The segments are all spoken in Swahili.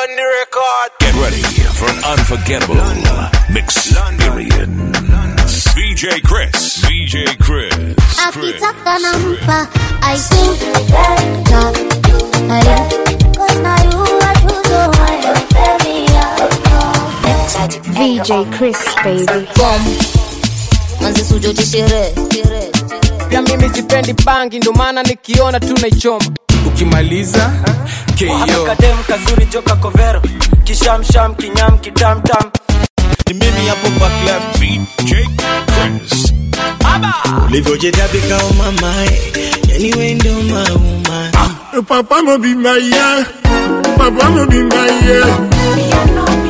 on the record. Get ready for an unforgettable experience. VJ Chris. VJ Chris. akitaka nampa aisuka VJ Chris baby manzi sujote sherehe pia mimi sipendi bangi ndo maana nikiona tu naichoma ukimaliza keyo kadem kazuri joka kovero kishamsham kinyam kitamtam ni mimi hapo back left VJ Chris. ulivyojedabika umamae yani wendo mauma Papa mo be my yeah. Papa mo be my yeah.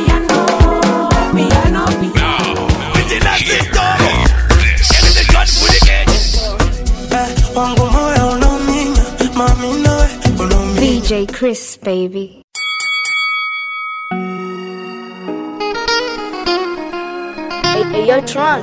wangu moyo unaominya mami nawe unaominya VJ Chris baby Yo, Tron.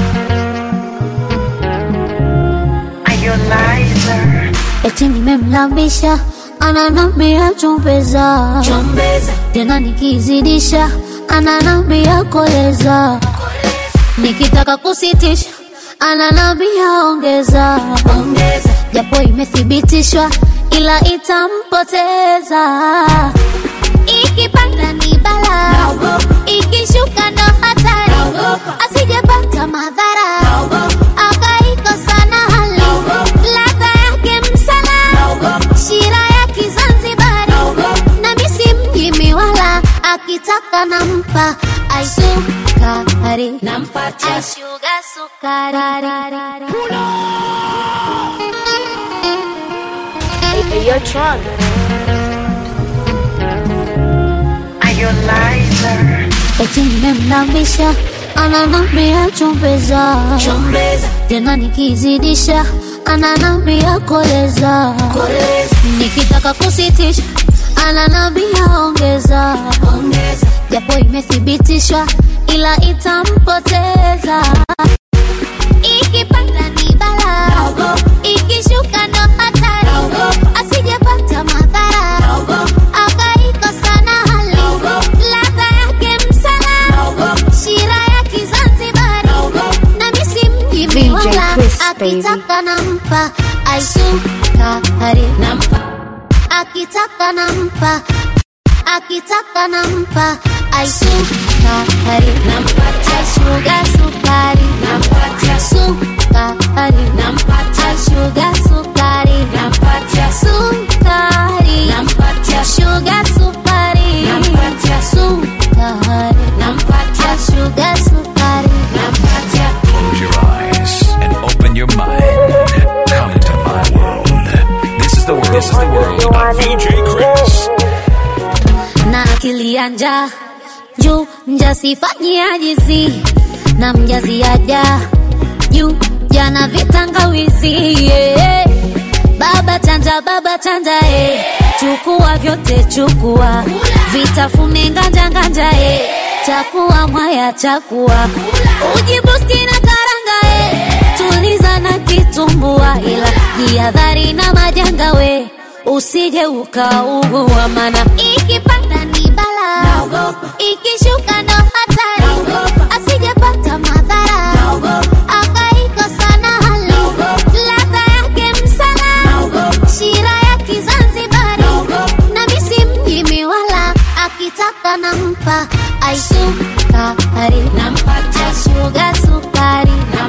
eti nimemlambisha ananambia chombeza tena nikizidisha ananambia koleza nikitaka kusitisha ananambia ongeza japo imethibitishwa ila itampoteza ikipanda ni bala ikishuka ndo hatari asijepata madhara akaikosa na hali ladha yake msala shira ya kizanzibari na misi mjimi wala akitaka nampa aisukari nampatia shuga sukari Yo, Tron. eti nimemlambisha ananambia chombeza tena nikizidisha ananambia koleza nikitaka kusitisha ananambia ongeza japo imethibitishwa ila itampoteza ikipanda ni bala ikishuka ndo hatari asijepata madhara akaikosa na hali ladha yake msala shira ya kizanzibari na misi mjimi VJ wala Chris, baby. akitaka nampa aisukari akitaka nampa akitaka nampa aisukari aishuga sukari sukari aishuga sukari sukari shuga sukari sukari aishuga sukari Close your eyes and open your mind. Come into my world. This is the world. This is the world of VJ Chris. na akili ya njaa juu mjasifanyia jizi na mjaziaja juu jana vitangawizi yeah. baba chanja baba chanja eh. chukua vyote chukua vitafune nganja nganja eh. chakua mwaya chakua ujibusti na karanga eh. tuliza na kitumbua ila jihadhari na majanga we usije ukaugua mana ikipanda ni bala ikishuka ndo hatari asijepata madhara akaikosa na hali ladha yake msala shira ya kizanzibari na misi mjimi wala akitaka nampa aisukari aishuga sukari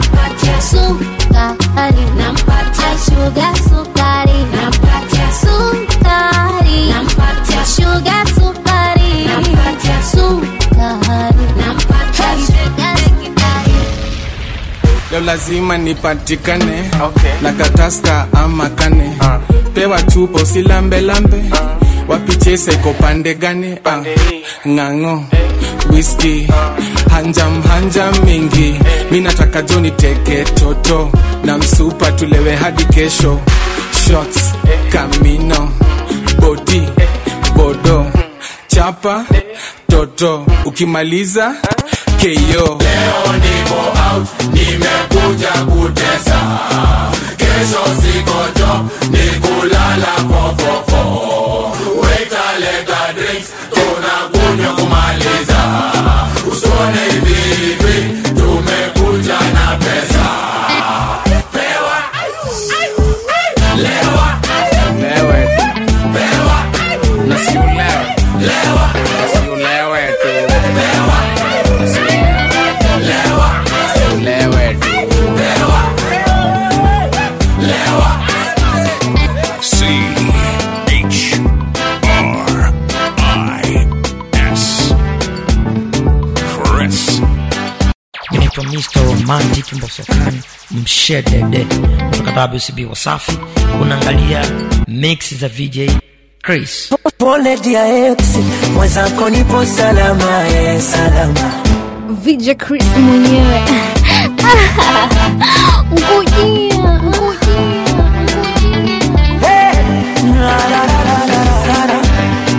sukari aishuga sukari sukari shuga sukari sukari leo lazima nipatikane na kataska ama kane pewa chupo si lambe lambe wapichesa iko pande gani ah. ng'ang'o whisky hanjam hanjam mingi mi nataka joni teke toto na msupa tulewe hadi kesho shots kamino bodi bodo chapa toto ukimaliza keyo Nimekuja kutesa, kesho siko job, ni kulala fofofo. Waiter leta drinks, tunakuja kumaliza usone hivi hivi tumekuja na pesa pewa lewa lewe pewa na si ulewe lewa na si ulewe tu pewa na si lewa ulewe tu pewa lewa C H R I S. Chris. inaitwa Mr. Romantic Mbosokani Mshedede kutoka WCB Wasafi. Unaangalia mix za VJ Chris. Pole dia ex, mwenzako nipo salama, eh, salama. VJ Chris mwenyewe ngujia ngujia Hey! La, la, la, la, la, la, la.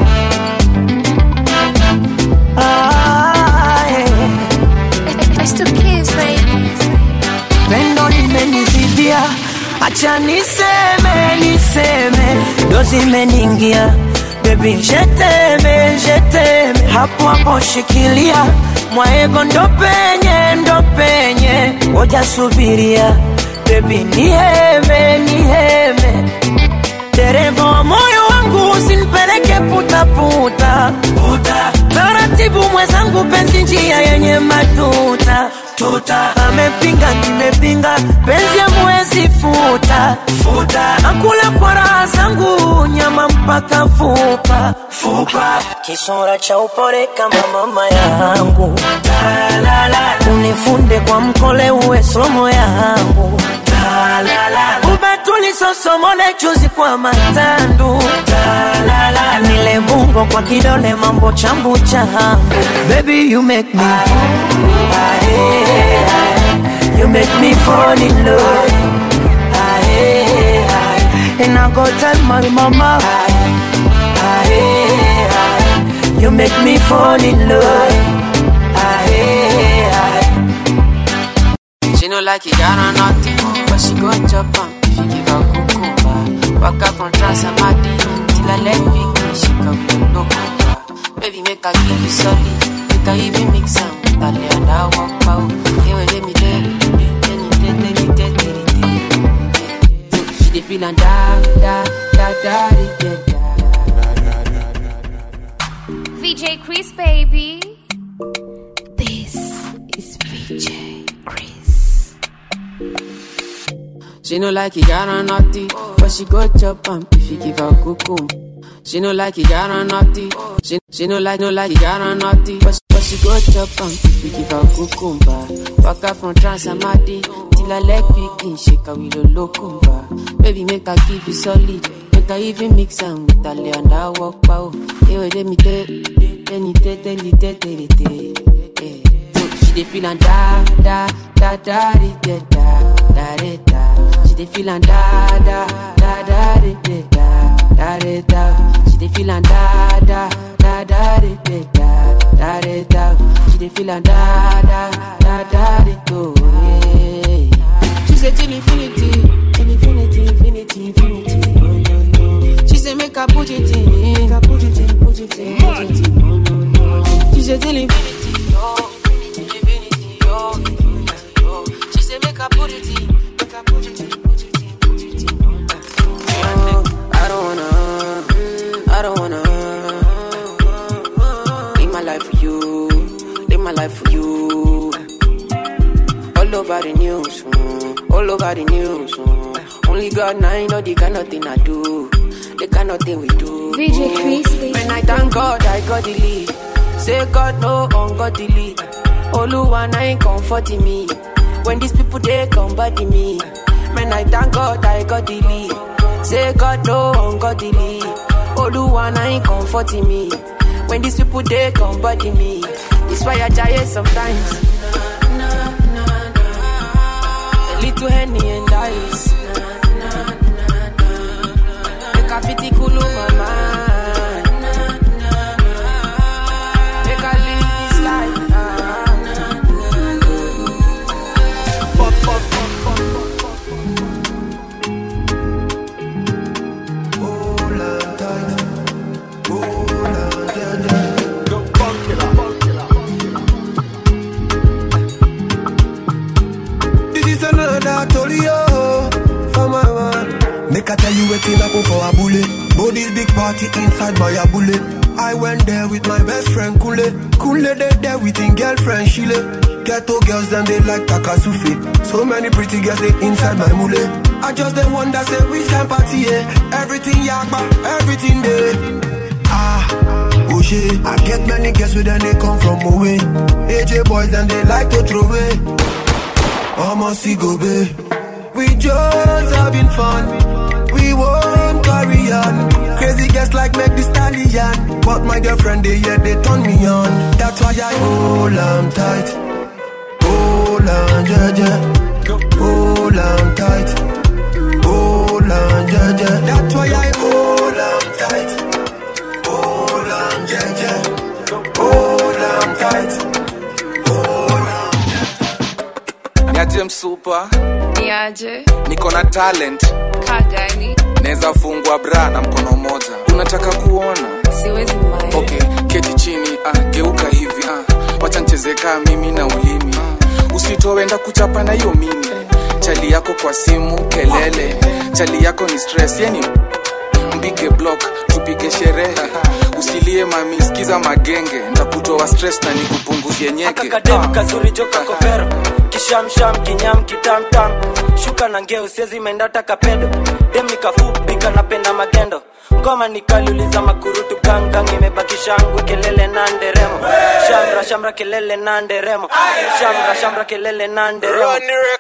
Ah, eh. It's the kids baby Pendo limenizidia, acha niseme, niseme, ndo zimeningia Baby, jeteme, jeteme, hapo hapo shikilia mwaego, ndo penye, ndo penye, ngoja subiria Baby, niheme, niheme dereva wa moyo wangu usinipeleke putaputa puta. taratibu mwenzangu penzi njia yenye matuta tuta amepinga nimepinga penzi amwezi futa futa nakula kwa raha zangu nyama mpaka fupa fupa kisura cha upore kama mama yangu unifunde kwa mkole uwe somo yangu ubatuli sosomole chuzi kwa matandu nile bungo kwa kidole mambo chambu changu baby you make me Aye, aye. you make me fall in love Aye, aye. and I go tell my mama Aye, aye. you make me fall in love Aye, aye. She no like it, got on nothing, but she go chop am if you give her cucumber. Walk up from Transamadi till I let me go, she come with no cumber. Baby, make her give you solid, make her even mix am. Dale and I walk out, hey, well, let me tell you, tell you, tell you, tell you, tell you, tell you. She dey feel and da da da da da da. VJ Chris baby This is VJ Chris She no like it, got on naughty, but she go chop am if you give her cucumber. She no like it, got on naughty. She, she no like, no like it, got on naughty, but, but she go chop am if you give her cucumber. Walk out from Transamadi till her leg begin shake her with a locumba. Baby, make her give you solid, make her even mix am with her lay and I walk pow. Hey, wait, let me tell, tell me tell, tell me tell, tell me tell. Yeah. She dey feel and da da da da da da da da da. She dey feel and da da da da da da da da da. She dey feel and da da da da da da da da da. She dey feel and da da da da da do. She say till infinity, till infinity, infinity, infinity. Oh, no, no. She say make her put it in, make her put it in, put it in, put it in. Oh, no, no. She say till infinity, oh. Infinity, oh, infinity, oh. She say make her put it in, make her put it in, put it in, put it in. Oh, I don't wanna, I don't wanna live my life for you, live my life for you. All over the news, mm, all over the news. mm. Only God now know the kind of thing I do, the kind of thing we do. VJ Chris baby When I thank God, I got the lead. Say God no ungodly. Oluwa na ain't comforting me. When these people they come body me. When I thank God, I got the lead. Say God no ungodly. Oluwa na ain't comforting me. When these people they come body me. It's why I try it sometimes. A little henny and ice. Make a fitty cool my mind. Make I live this life. ah. Pop, pop, pop, pop, pop, pop. for a bullet. But this big party inside by a bullet. I went there with my best friend Kule. Kule they there with him girlfriend Shile. Ghetto girls them they like Takasufi. So many pretty girls they inside my mule. I just the one that say which kind party yeah. Everything yakba, everything there. Ah, oh shit. I get many girls with them they come from away. AJ boys them they like to throw away. Almost see go babe. We just having fun. We won't carry on. Crazy girls like make the stallion. But my girlfriend, they yeah, they turn me on. That's why I hold on tight. Hold on, jaja. Hold on tight. Hold on, jaja. That's why I hold on tight. Hold on, jaja. Hold on tight. niaje msupa Niaje, niko na talent kagani, naweza fungwa bra na mkono moja unataka kuona siwezi mai. okay keti chini ah, geuka hivi ah. wacha ncheze kaa mimi na ulimi ah. usitowenda kuchapa na hiyo mimi chali yako kwa simu kelele chali yako ni stress yani mpige block tupige sherehe usilie mami sikiza magenge ntakutoa stress na nikupunguzie nyeke kakadem kazuri joka kovero kishamsham kinyam kitamtam shuka na ngeo siezi mendata kapedo dem nikafupi kanapenda magendo ngoma nikaliuliza makurutu gangang imebaki shangwe kelele na nderemo shamra shamra kelele na nderemo shamra shamra kelele na nderemo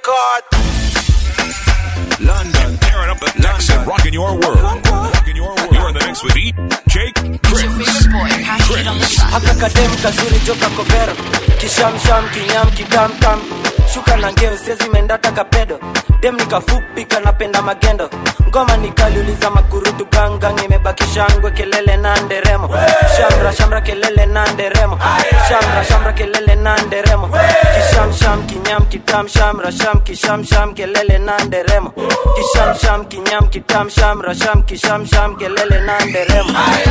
London, tearing up the decks and rocking your world. Rocking your world. You're in the mix with DJ Chris. Chris. haka kadem kazuri joka kovero kishamsham kinyam kitamtam shuka na ngeo siezi mendata kapedo dem nikafupi kanapenda magendo ngoma nikaliuliza makurutu gangang imebaki shangwe kelele na nderemo shamra shamra kelele na nderemo shamra shamra kelele na nderemo kishamsham kinyam kitam shamra sham kishamsham kelele na nderemo kishamsham kinyam kitam shamra sham kishamsham kelele na nderemo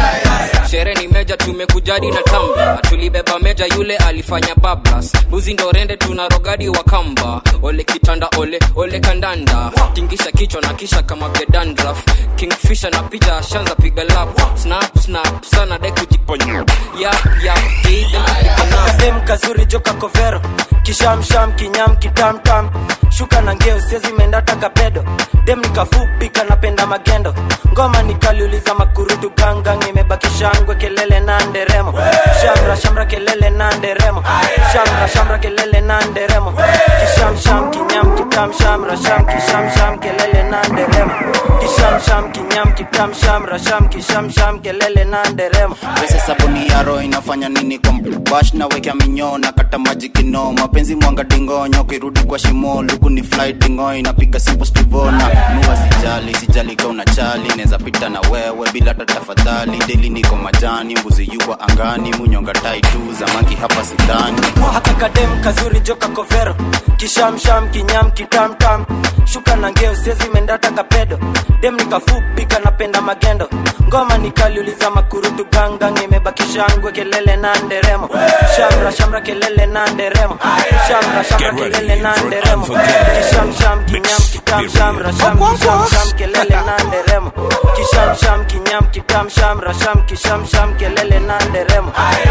shere ni meja tumekujadi na tamba tulibeba meja yule alifanya bablas mbuzi ndo rende tuna rogadi wa kamba ole kitanda ole ole kandanda tingisha kichwa na kisha kama gedandraf kingfisha na picha shanza piga lap snap snap sana de kujiponya yap yap kadem kazuri joka kovero kishamsham kinyam kitamtam shuka na ngeo siezi mendata kapedo dem nikafupi kanapenda magendo ngoma nikaliuliza makurutu gangang imebaki shangwe kelele na nderemo shamra shamra kelele na nderemo shamra shamra kelele na nderemo kishamsham kinyam kitam shamra sham kishamsham kelele na nderemo kishamsham kinyam kitam shamra sham kishamsham kelele na nderemo pesa sabuni ya roho inafanya nini kwa bash na wekea minyoo na kata maji kino mapenzi mwanga dingonyo kirudi kwa shimo luku ni fly dingo inapiga simpo stivona nuwa sijali sijali ka unachali neza pita na wewe bila hata tafadhali deli niko majani mbuzi yuwa angani munyonga tai tu zamaki hapa sidani haka kadem kazuri joka kovero kishamsham kinyam kitamtam shuka na ngeo siezi mendata kapedo dem nikafupi kanapenda magendo ngoma nikaliuliza makurutu gangang imebaki shangwe kelele na nderemo shamra shamra kelele na nderemo shamra shamra kelele na nderemo kishamsham kinyam kitam shamra sham kishamsham kelele na nderemo kishamsham kinyam kitam shamra sham kishamsham kelele na nderemo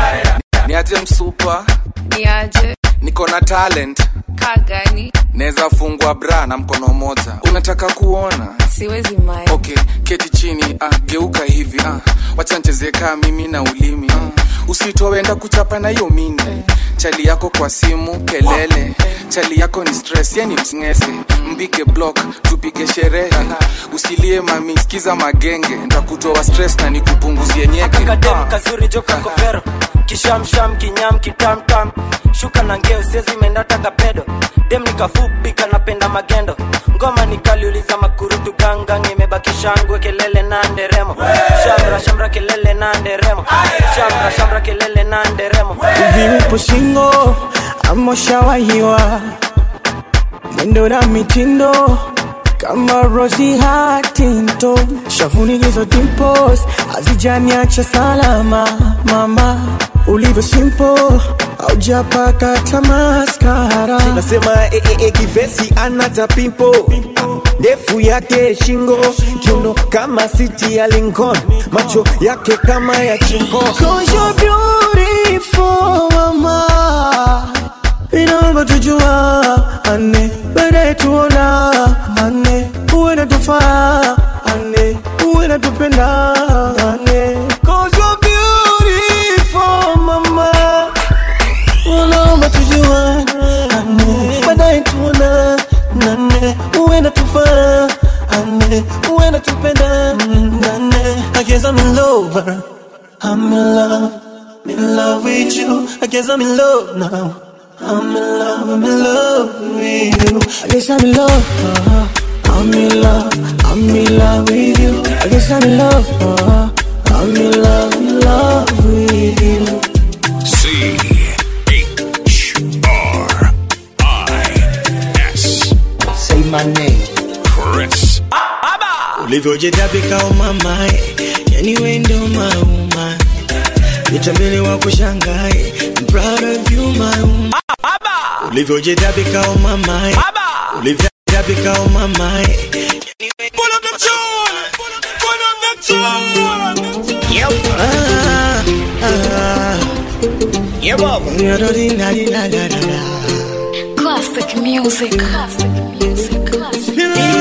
niaje msupa Niaje, niko na talent kagani, naweza fungwa bra na mkono moja unataka kuona siwezi mai. okay keti chini ah, geuka hivi ah. wacha ncheze kaa mimi na ulimi ah. usitowenda kuchapa na hiyo mini chali yako kwa simu kelele chali yako ni stress yani msngese mpige block tupige sherehe usilie mami sikiza magenge ntakutoa stress na nikupunguzie nyeke kadem kazuri joka kovero kishamsham kinyam kitamtam shuka na ngeo siezi mendata kapedo dem nikafupi kanapenda magendo ngoma nikaliuliza makurutu gangang imebaki shangwe kelele na nderemo shamra shamra kelele na nderemo shamra shamra kelele na nderemo hivi upo singo ama ushawahiwa mwendo na mitindo kama Rosie Huntington, shavuni hizo dimples hazijaniacha salama mama, ulivyo simple haujapaka hata maskara. nasema eh, eh, eh, kivesi anata pimpo ndefu yake shingo kiuno kama siti ya Lincoln macho yake kama ya chingo Cause you're beautiful mama inaomba tujua ane baadaye tuona ane uwe natufaa ane uwe natupenda ane Cause you're beautiful mama unaomba tujua ane baadaye tuona nane uwe natufaa ane uwe natupenda nane I guess I'm in love I'm in love in love with you I guess I'm in love now I'm in love, I'm in love with you. I guess I'm in love. uh, I'm in love, I'm in love with you. I guess I'm in love. uh, I'm in love, in love with you. C H R I S. Say my name. Chris. ulivyojitabika umamae yani wendo mauma nitambele wa kushangae I'm proud of you mauma ulivyojitabika umamae ulivyojitabika umamae Yeah, Baba. Classic music. Classic music. Classic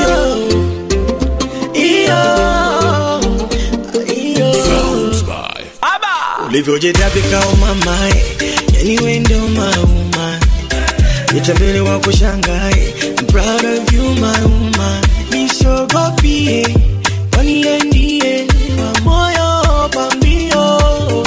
ulivyojitabika umamae yani wendo mauma nitambele wa kushangae I'm proud of you mauma nisogopie waniendie wa moyo pambio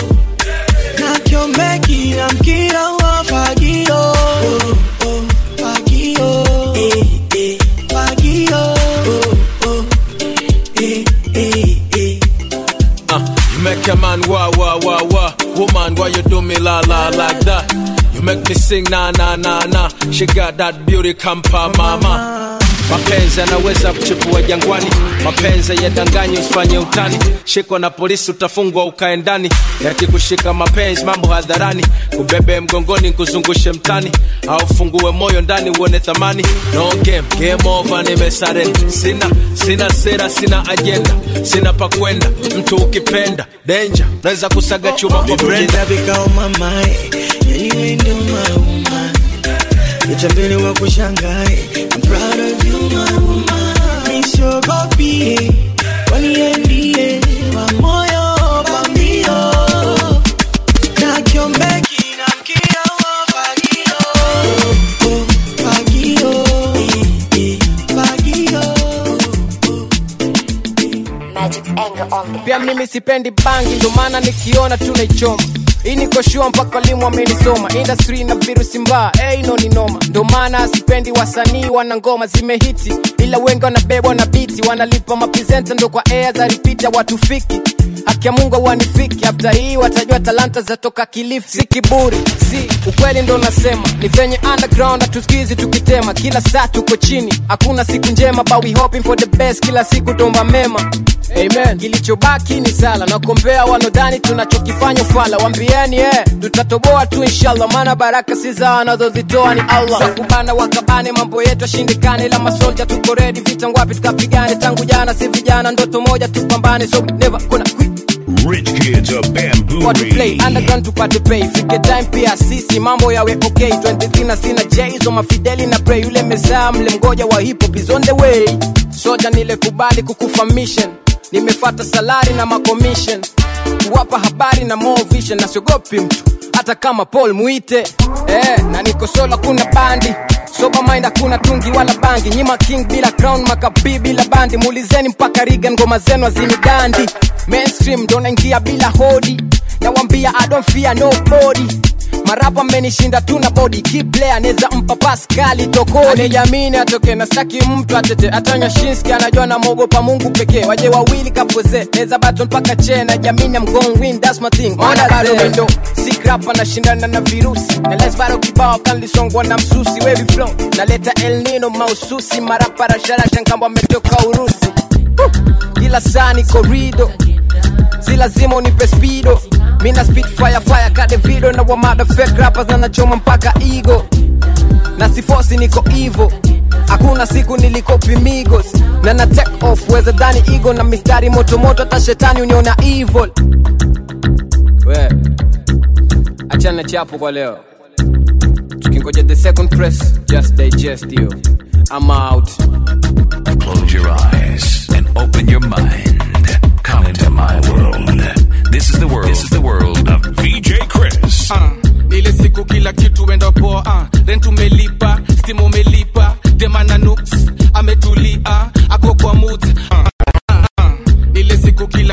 nakyomeki na mkira wa fagio oh, oh, fagio eh, eh, fagio oh, oh, eh, eh, eh. Uh, you make a man wah wah wah wah. Woman, why you do me la la like that? You make me sing na na na na. She got that beauty kampa mama. Mapenzi yanaweza kuchipua jangwani, mapenzi yadanganyi, usifanye utani. Shikwa na polisi utafungwa ukae ndani, yakikushika mapenzi mambo hadharani, kubebe mgongoni kuzungushe mtani, au fungue moyo ndani uone thamani. No game, game over, nimesarenda. Sina sina sera, sina ajenda, sina pa kwenda. Mtu ukipenda danger, naweza kusaga chuma kwa brenda. ulivyojitabika umamae yani wendo mauma nitambele wa kushangae I'm proud of you mauma nisogopie waniendie wa moyo pambio nakyombeki na mkia wa fagio oh, oh, fagio eh, eh, fagio Magic's anger on the pia mimi sipendi bangi ndo maana nikiona tunaichoma hii niko shua mpaka limu amenisoma industry na virusi mbaya hey, no ni noma ndo maana sipendi wasanii wana ngoma zimehiti ila wengi wanabebwa na biti wanalipa mapresenta ndo kwa air za ripita watufiki haki ya mungu wanifiki after hii watajua talanta zatoka kilifi si kiburi si ukweli ndo nasema ni venye underground hatusikizi tukitema kila saa tuko chini hakuna siku njema but we hoping for the best kila siku tomba mema amen kilichobaki ni sala nakombea wanodhani tunachokifanya fala wambieni eh, tutatoboa tu inshallah maana baraka si za wanazozitoa ni allah Za kubana wakabane mambo yetu yashindikane ila masolja tuko redi vita ngwapi tukapigane tangu jana si vijana ndoto moja tupambane so we never kuna quit Rich kids of What to play bamboo. underground tupate pay fike time pia sisi mambo yawe okay 23 na sina jays ma fideli na pray yule mezaa mle mgoja wa hip hop is on the way soja nile kubali kukufa mission nimefata salari na makomission kuwapa habari na more vision na siogopi mtu hata kama paul muite eh, na niko sola kuna bandi soba mind hakuna tungi wala bangi nyima king bila crown makabii bila bandi muulizeni mpaka rigan ngoma zenu azinigandi mainstream ndo naingia bila hodi nawambia i don't fear nobody marapa amenishinda tu na body kiplay anaweza mpa paskali tokoni anijamini atoke na staki mtu atete atanya shinski anajua namwogopa mungu pekee waje wawili kapoze neza baton mpaka che na jamini am going win that's my thing ona bado wendo sikrapa nashindana na virusi na les bado kibao kanlisongwa na msusi wevi flow naleta el nino maususi marapa rasharasha nkamba ametoka urusi Huh. kila saa ni korido si lazima unipe spido mina speed fire fire kade video na wamada fake rappers na nachoma mpaka ego na sifosi niko ivo hakuna siku nilikopi migos na na take off weza dhani ego na mistari motomoto hata shetani uniona evil we achana chapo kwa leo tukingoja the second press just digest you i'm out Close your eyes and open your mind. Come into my world. This is the world. This is the world of VJ Chris. Ah, ile siku kila kitu enda poa ah, rent umelipa stimu umelipa demana nuks ametulia ako kwa mut ah, ah, ah. ile siku kila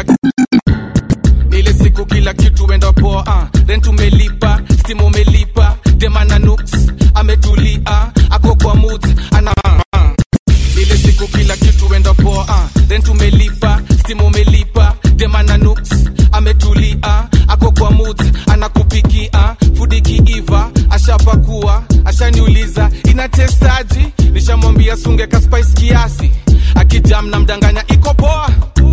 ile siku kila kitu enda poa ah, rent umelipa stimu umelipa demana nuks ametulia ako kwa mut ana ah, ah. ile siku kila kitu enda poa ah, rent umelipa stimu umelipa demana nuks ametulia ako kwa mut anakupikia fudi kiiva ashapakua ashaniuliza inatestaji nishamwambia sunge kaspice kiasi akijam na mdanganya iko poa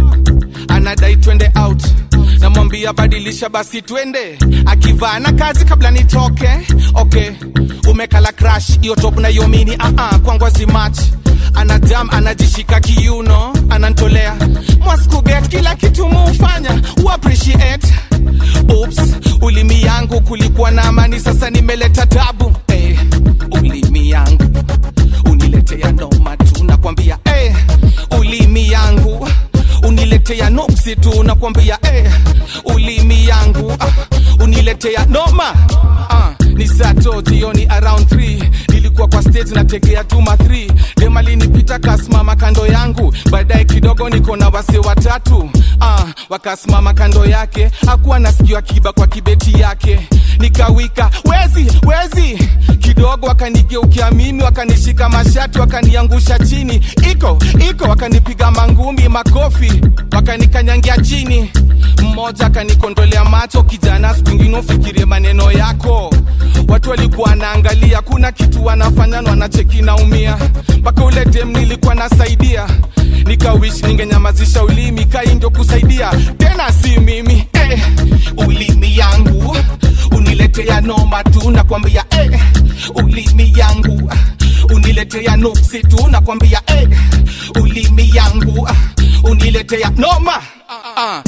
anadai twende out namwambia badilisha basi twende akivaa na kazi kabla nitoke okay umekala crash hiyo top na hiyo mini uh -uh, kwangwazi match anajam anajishika kiuno anantolea mwaskuget kila kitu muufanya uappreciate Oops, ulimi yangu kulikuwa na amani sasa nimeleta tabu hey, ulimi yangu uniletea noma tu nakwambia hey, ulimi yangu uniletea noksi tu nakwambia hey, ulimi yangu ah, uniletea noma ah, ni sato jioni around 3 nilikuwa kwa stage nategea tuma 3 demalinipita kasimama kando yangu baadaye kidogo niko na wase watatu ah, wakasimama kando yake hakuwa nasikiwa akiba kwa kibeti yake nikawika wezi wezi kidogo wakanigeukia mimi wakanishika mashati wakaniangusha chini iko iko wakanipiga mangumi makofi wakanikanyangia chini mmoja akanikondolea macho kijana siku ingine ufikirie maneno yako watu walikuwa wanaangalia kuna kitu wanafanya na wanacheki naumia mpaka ule dem nilikuwa nasaidia nikawish ningenyamazisha ulimi kai ndio kusaidia tena si mimi eh, ulimi yangu uniletea noma tu nakwambia eh, ulimi yangu uniletea nuksi tu nakwambia eh, ulimi yangu uniletea noma uh,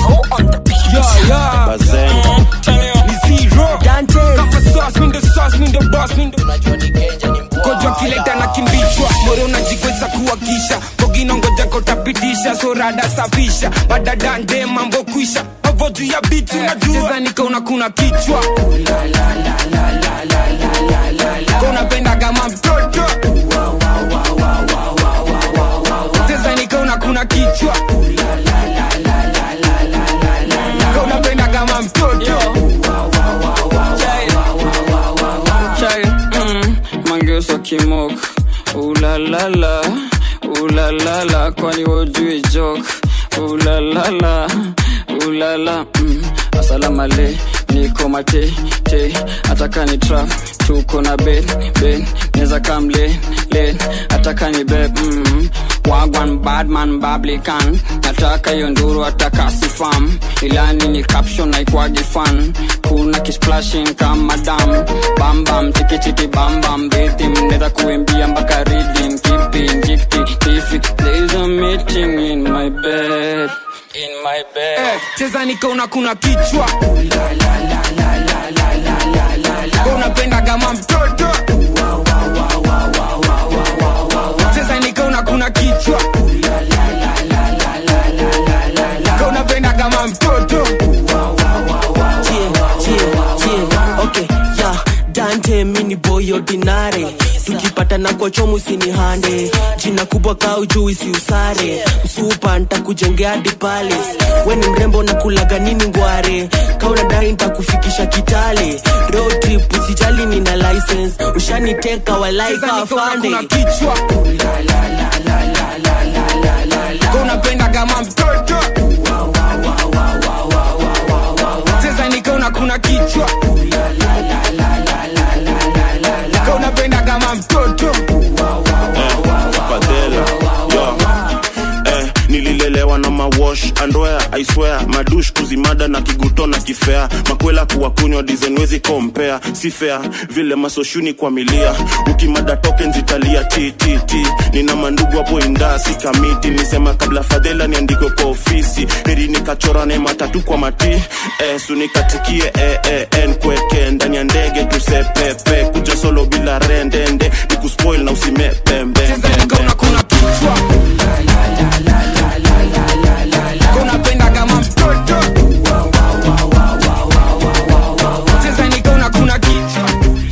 Yeah, yeah. Ni zero. Kapa sauce, mindo sauce, mindo boss, mindo kojwa kileta na kimbichwa moro unajigweza kuwakisha bogino ngoja kotapitisha sorada safisha badadande mambo kwisha avo juu ya biti unajua nikaona kuna kichwa unapenda kama mtoto Teza nikaona kuna kichwa unapenda kama mtoto chai mm, mangeuswa kimok ulalala ulalala kwani wojui jok ulalala ulala mm, asalamale niko mate te ataka ni trap tuko na ben ben neza kam len len ataka ni beb mm, wagwan badman bablikan nataka hiyo nduru ataka sifam ilani ni caption naikwagi fan kuna kisplashing kama dam bambam chikichiki bambam rhythm neza kuimbia mpaka reading keeping jikti tifi there's a meeting in my bed in my bed Eh, cheza nikaona kuna kichwa unapenda kama mtoto cheza nikaona kuna kichwa unapenda kama mtoto okay yeah dante mini boy ordinary tukipatana kwa chomu sinihande jina kubwa kau juu isiusare msupa ntakujengea hadi palace we ni mrembo na kulaga nini ngware kaunadai ntakufikisha kitale road trip usijali nina license ushaniteka walaika afande kichwa unapenda kama mtoto cheza nikaona kuna kichwa unapenda kama mtoto Fadela, yo. Eh, nililelewa na mawo kuwash andwea aiswea madush kuzimada na kiguto na kifea makwela kuwakunywa dizenwezi kompea si fea vile masoshuni kwa milia ukimada token zitalia ttt nina mandugu hapo indasi kamiti nisema kabla fadhela niandikwe kwa ofisi heri nikachorane matatu kwa mati eh, sunikatikie eh, eh, en kweke ndani ya ndege tusepepe kuja solo bila rendende nikuspoil na usimepembembembe unapenda kama mtoto cheza nikaona kuna kichwa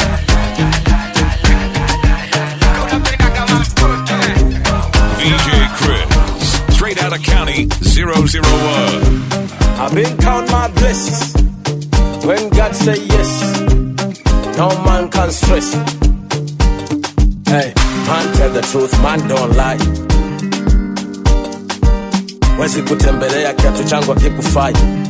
VJ Chris, straight out of county 001. I've been count my blessings. When God say yes, no man can stress. Hey, man tell the truth, man don't lie. Wezi kutembelea kiatu changu akikufai.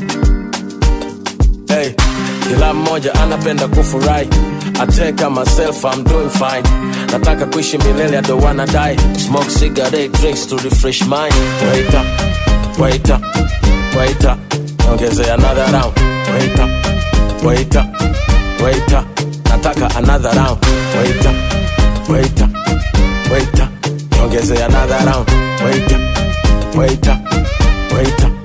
Hey, kila mmoja anapenda kufurahi. I take care myself, I'm doing fine. Nataka kuishi milele, I don't wanna die. Smoke cigarette, drinks to refresh mind. Wait up, wait up, wait up. Ongezea another round. Wait up, wait up, wait up. Nataka another round. Wait up, wait up, wait up. Ongezea another round. Wait up, wait up, wait up.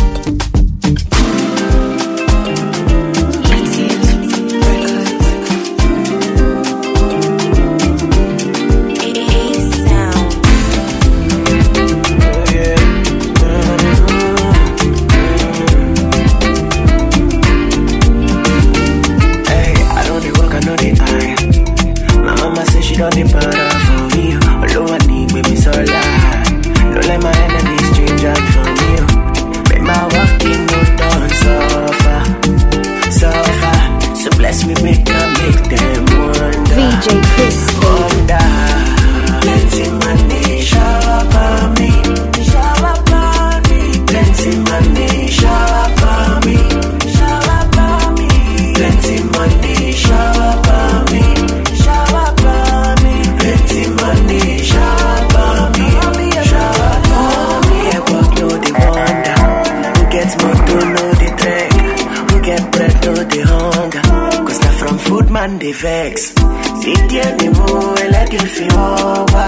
Hey, I don't dey work, I know the eye. My mama say she don't depend on for me. Although I need baby so lie. Don't let my enemies change up for me. Make my walking no done suffer, suffer. So bless me, make I make them wonder. VJ Chris wonder. Plenty money shower on me, shower on me. Plenty money shower on me, shower on me. Plenty money shower on me, shower on me. Plenty money shower on me, shower on me. Get work, no the wonder. Who gets motor, no the trek. Who get bread, no the hunger. Cause not from food man they vex. Sit here, the boy, let you feel over.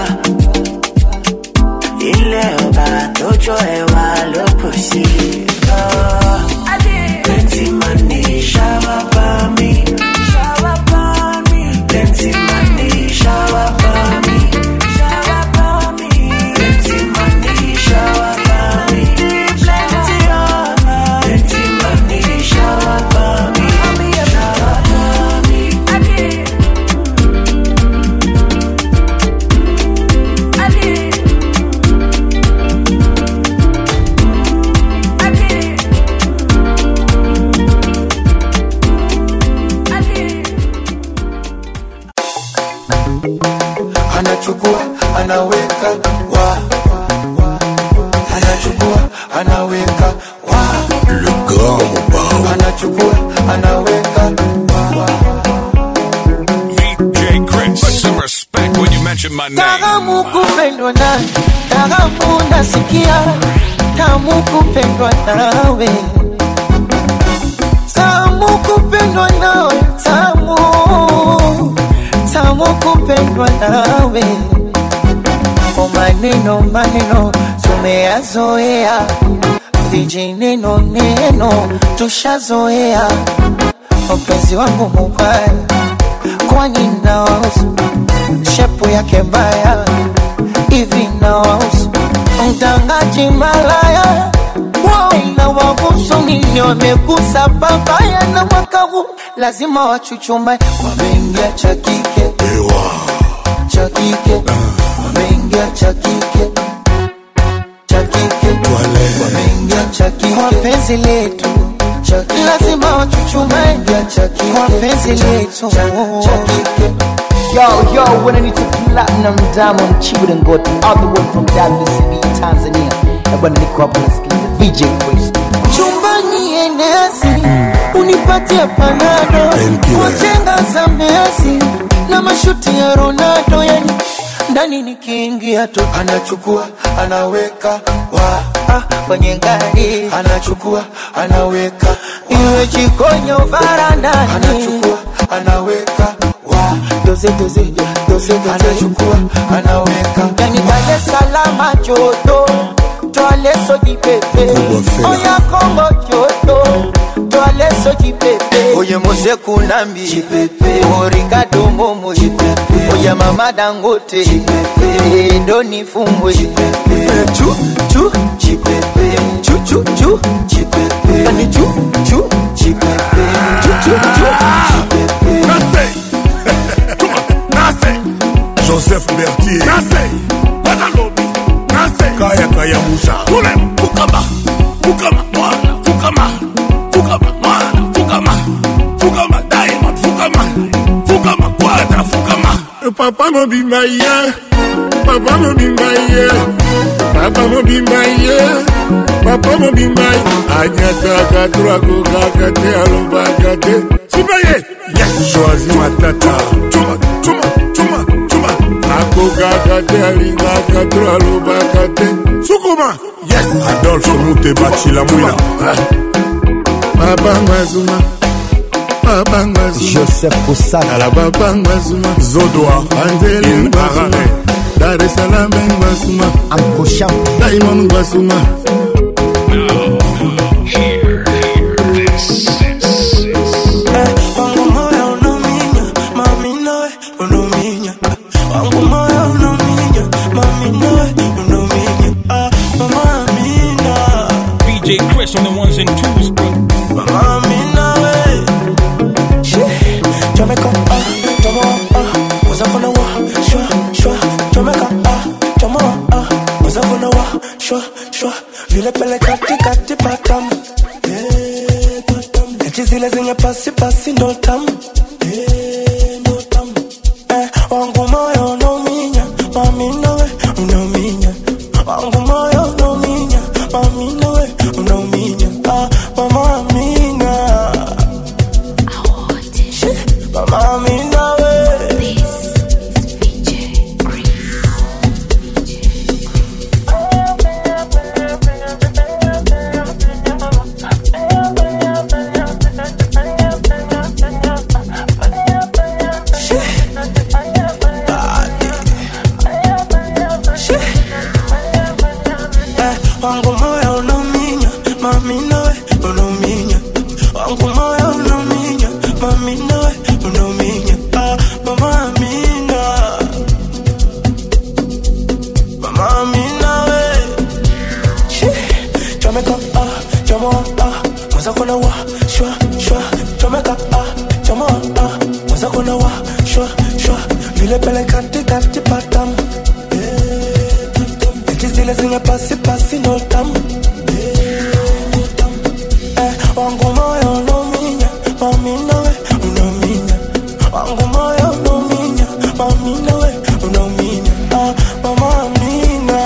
ilé ọba tójó ẹwà ló kù sí. plenty money shower for me. shower for me. plenty money shower for me. shower for me. plenty money shower for me. plenty oh. plenty money shower for me. shower for me. anachukua anaweka wa anachukua anaweka wa le grand mobao anachukua anaweka VJ Chris, put some respect when you mention my name. Tamu kupendwa na tamu nasikia tamu kupendwa nawe tamu kupendwa nawe tamu tamu kupendwa nawe kwa maneno maneno tumeyazoea vijineno neno tushazoea mpenzi wangu mubaya kwani nawahusu shepu yake mbaya hivi nawahusu mtangaji malaya wao inawahusu nini wamegusa babaya na mwaka huu lazima wachuchumae wameingia cha kike cha kike wameingia cha kike cha kike wameingia cha kike kwa penzi letu cha kike lazima wachuchumae cha kike kwa penzi letu cha kike Yo, yo, when I need to platinum diamond chibu and got all the way from WCB Tanzania. Na bwana niko hapa nasikiliza VJ Chris. chumbani enesi unipatie panado wajenga za Messi na mashuti ya Ronaldo, yani ndani nikiingia tu anachukua anaweka wa ah, kwenye gari anachukua anaweka iwe chikonyo varandani anachukua anaweka wa doze doze doze doze anachukua anaweka yani Dar es Salaam joto toale soji pepe oya Kongo joto toale soji pepe oye Mose Kunambi Orikado Momo oya Mama Dangote Doni Fumbwe chu chu chu chu chu yani chu chu chu chu Joseph Bertier Nase Badalobi Nase Kaya Kaya Musa Tule Fukama Fukama Mwana Fukama Fukama Mwana Fukama Fukama Diamond Fukama Fukama Quadra Fukama Papa mo be my yeah Papa mo be my yeah Papa mo be my yeah Papa mo be my Anyata katura kukaka te aloba kate Sibaye Yes Choisi matata Chuma Chuma Chuma Chuma Akokaka te alingaka to alobaka te Sukuma Yes Adolphe Mutebachi la mwina Papa Mwazuma Papa Mwazuma Joseph Kosaka Ala Papa Mwazuma Zodoa Angeli Mwazuma Dar es Salaam Mwazuma Uncle Sham Diamond Mwazuma wangu moyo unauminya mami nawe unauminya wangu moyo unauminya mami nawe unauminya ah, mama amina DJ Chris on the ones and twos, bro. mama amina we Jamaica ah Jamo ah Waza kuna wa shwa shwa Jamaica ah Jamo ah Waza kuna wa shwa shwa Vile pele kati kati patam Eh, patam Eti zile zenye pasi pasi ndo tamu Eh, ndo tamu Eh, wangu moyo unauminya Mami nawe unauminya Wangu moyo unauminya Mami nawe unauminya Ah, mama amina Mama amina we Eh, wangu moyo unauminya mami nawe unauminya wangu moyo unauminya mami nawe unauminya ah, mama amina mama amina we Shit. Jamaica ah jamo ah mwaza kuna wa shwa shwa Jamaica ah jamo ah mwaza kuna wa shwa shwa vile pele kati kati patam Eti zile zenye pasi pasi ndo tamu Eh, wangu moyo unauminya mami nawe unauminya wangu moyo unauminya mami nawe unauminya ah, mama amina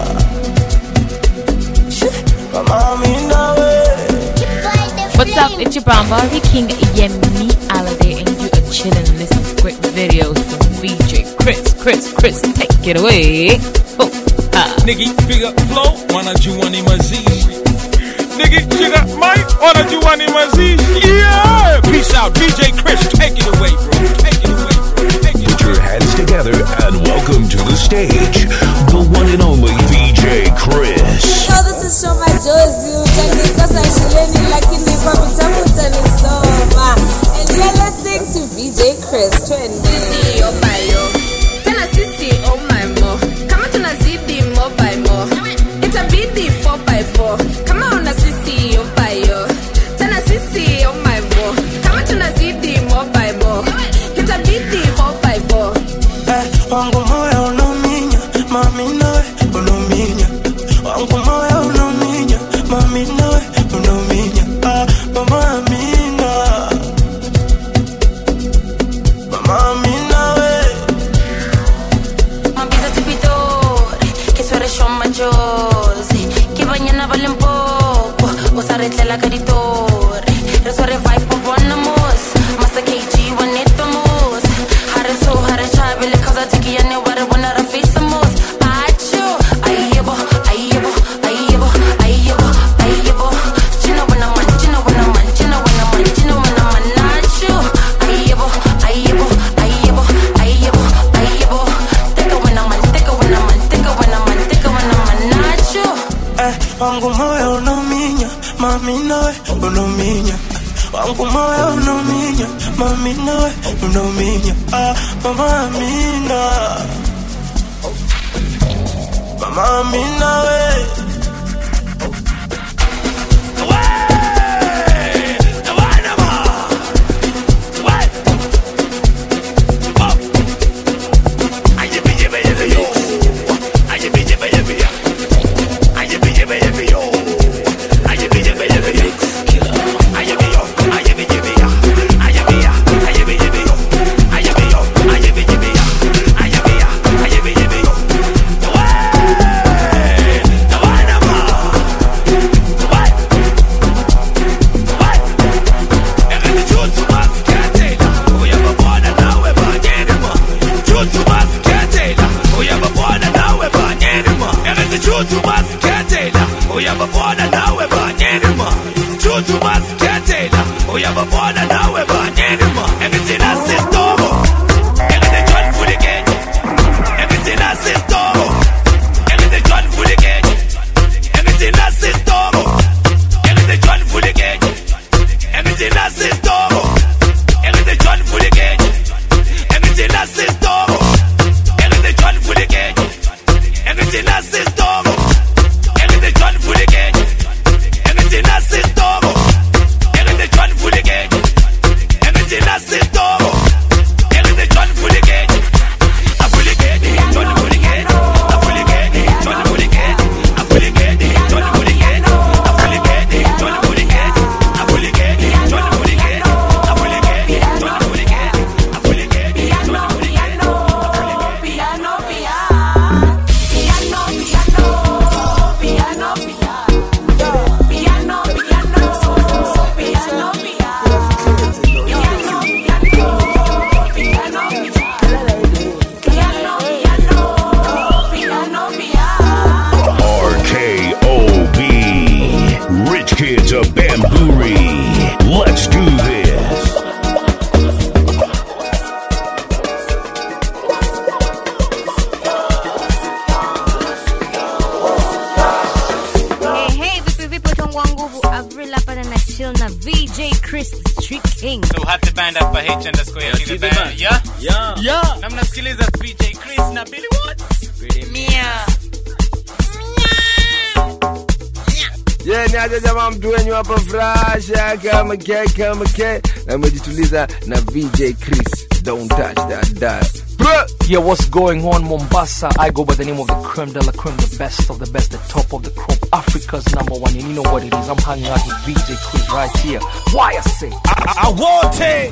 Shit, mama amina we What's up? It's your brown Barbie King Yemi Alade, and you are chilling and listening to great videos from VJ Chris. Chris, Chris, take it away. Oh, ah. Nigga, piga flow, wanajua ni mazishi. Nigga, piga mic, wanajua ni mazishi. Yeah! Peace out, DJ Chris, take it away, bro. Take it away, bro. Take it Put your hands together and welcome to the stage, the one and only VJ Chris. Yo, this is Shoma Jozi. Utanikosa shuleni lakini kwa vitabu utanisoma. And you're listening to VJ Chris. Twende. Sisi yo bayo. Tena sisi oh my mo. Kama tunazidi mo by mo. Itabidi 4 by 4. Kama una sisi yo bayo. Tena sisi oh my mo. Kama tunazidi mo by mo. Itabidi 4 by 4. Eh, wangu moyo unauminya mami nawe unauminya wangu moyo unauminya mami nawe unauminya ah, mama amina mama amina we Mambisa tupidori, que suere son machosi, que mañana valen poco, vos arregla caritori, resuere vai por bonamos, master KG wanetamos, hare so hare chabele causa tiki ya ne ware wana rafisamos, acho, ayebo, ayebo, Amina, we, Mama Amina, ah, Mama Amina. Mama Amina, we. uyababona nawe banyerima chuchu masiketela uyababona nawe banyerima engitina sisitobo engide john fulikenye engitina sisitobo engide john fulikenye engitina sisitobo engide john fulikenye engitina sisitobo engide john fulikenye engitina sisitobo engide john fulikenye engitina sisitobo engide john fulikenye engitina sisitobo engide john fulikenye engitina sisitobo engide john fulikenye afulikenye john fulikenye afulikenye john fulikenye afulikenye john fulikenye afulikenye john fulikenye afulikenye john fulikenye afulikenye john fulikenye afulikenye john fulikenye Piano, piano, piano, piano, piano, piano, piano, piano, piano, RKOB Rich Kids of Bamburi Let's do this Hey, hey, vipi vipi utongo wa nguvu Avril hapa na chill na VJ Chris the Street King. So hati band hapa H underscore ya kile band. Yeah? Yeah. Yeah. Na mnasikiliza VJ Chris na Billy What? Mia. ye ni aje jamaa mtu wenyu hapa frasha kama ke kama ke na umejituliza na vj chris don't touch that dial Yeah, what's going on, Mombasa? I go by the name of the creme de la creme, the best of the best, the top of the crop, Africa's number one. And you know what it is? I'm hanging out with VJ Chris right here. Why I say? I, I want it.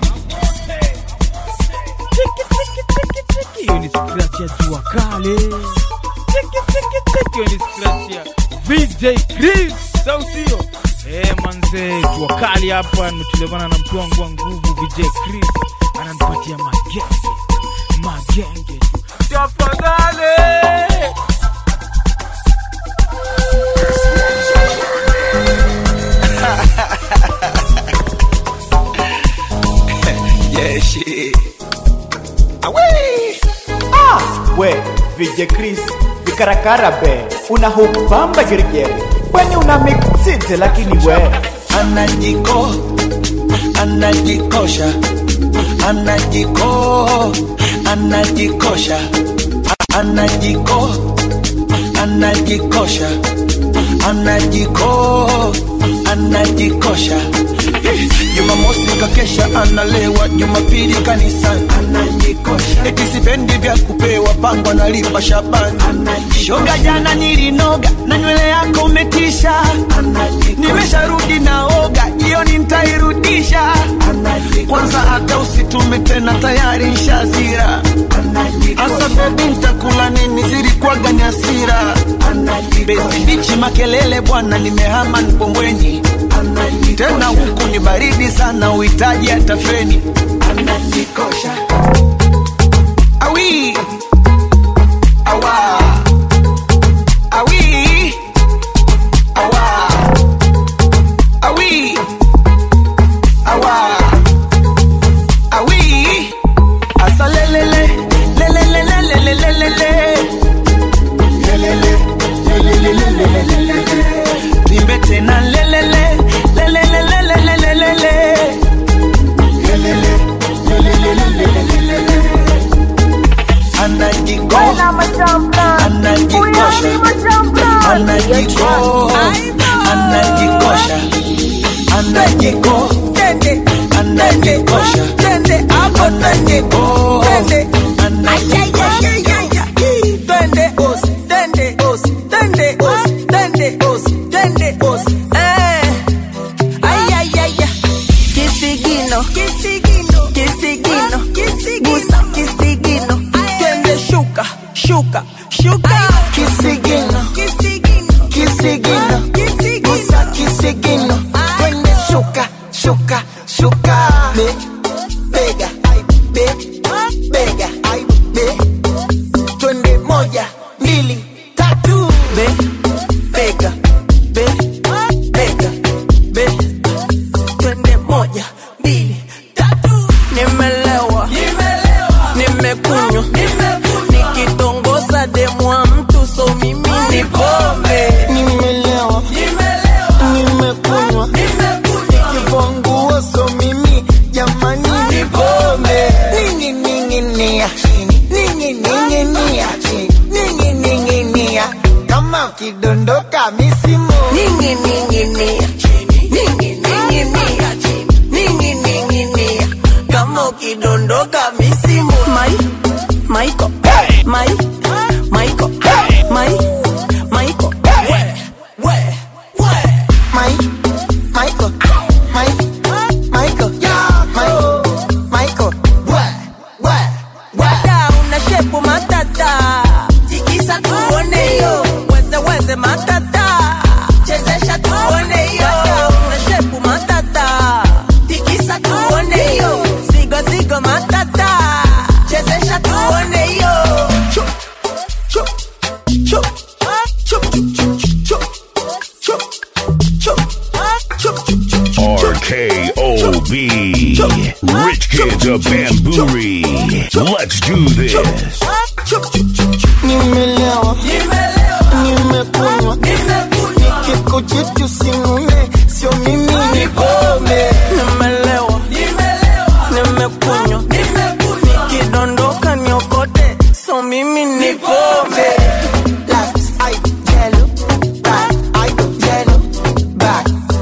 hiyo ni scratch ya jua kale Tiki, tiki, tiki, hiyo ni scratch ya VJ Chris au sio eh manze jua kali hapa nimetulevana na mtu wangu wa nguvu VJ Chris ananipatia magenge magenge tu tafadhali Yeah, shit. Away. Ah, we VJ Chris vikarakara be una hupamba geregere kwani una mixite lakini we anajiko anajikosha anajiko anajikosha anajiko anajikosha anajiko anajikosha Eh, jumamosi kakesha analewa jumapili kanisani anajikosha eti sipendi vya kupewa pango analipa shabani shoga jana nilinoga na nywele yako umetisha nimesharudi naoga jioni ntairudisha kwanza hata usitume tena tayari nshazira asa bebi ntakula nini zilikuwaga ni asira besi bichi makelele bwana nimehama npombweni tena huku ni baridi sana uhitaji hata feni anajikosha awi awa awi awa awi awa awi asa lelele lelelelelelelelele lelele lelelelelelelele nimbe tena lelele lelelelelelelelele lelele anajiko anajikosha anajiko anajikosha anajiko Kisigino, kisigino, kisigino, gusa kisigino, twende shuka, shuka, shuka. Kisigino, kisigino, gusa kisigino, twende shuka, shuka, shuka. Be, bega, ay, be, bega, ay, be, twende moja, mbili, tatu. Be, bega, be, bega, be, twende moja, mbili, tatu. Nimelewa, nimekunywa, nikitongoza demu wa mtu so mimi ni pombe. Nimelewa, nimekunywa, nikivua nguo so mimi jamani ni pombe. Ningi ningi nia chini, ningi ningi nia chini, ningi ningi nia kama ukidondoka misimo. Ningi ningi nia chini, ningi ningi nia chini, ningi ningi nia kama ukidondoka misimu. Mai, Maiko, Mai, Maiko, Mai, Maiko, we, we, we. Mai, Michael, Mai, Michael, Mai, Michael, we, we, we. Dada una shepu matata, tikisa tuone yo, weze weze matata, chezesha tuone yo. Dada una shepu matata, tikisa tuone yo, zigo zigo matata, chezesha tuone yo. Chup, chup, chup, chup, chup, chup, chup, chup, chup, chup, chup. RKOB. Rich Kids of Bamburi. Let's do this. nimelewa, nimekunywa, nikikujitu sinune, sio mimi ni pombe. Nimelewa, nimekunywa, nikidondoka niokote, so mimi ni pombe. Left, I tell you, right, I tell you, back.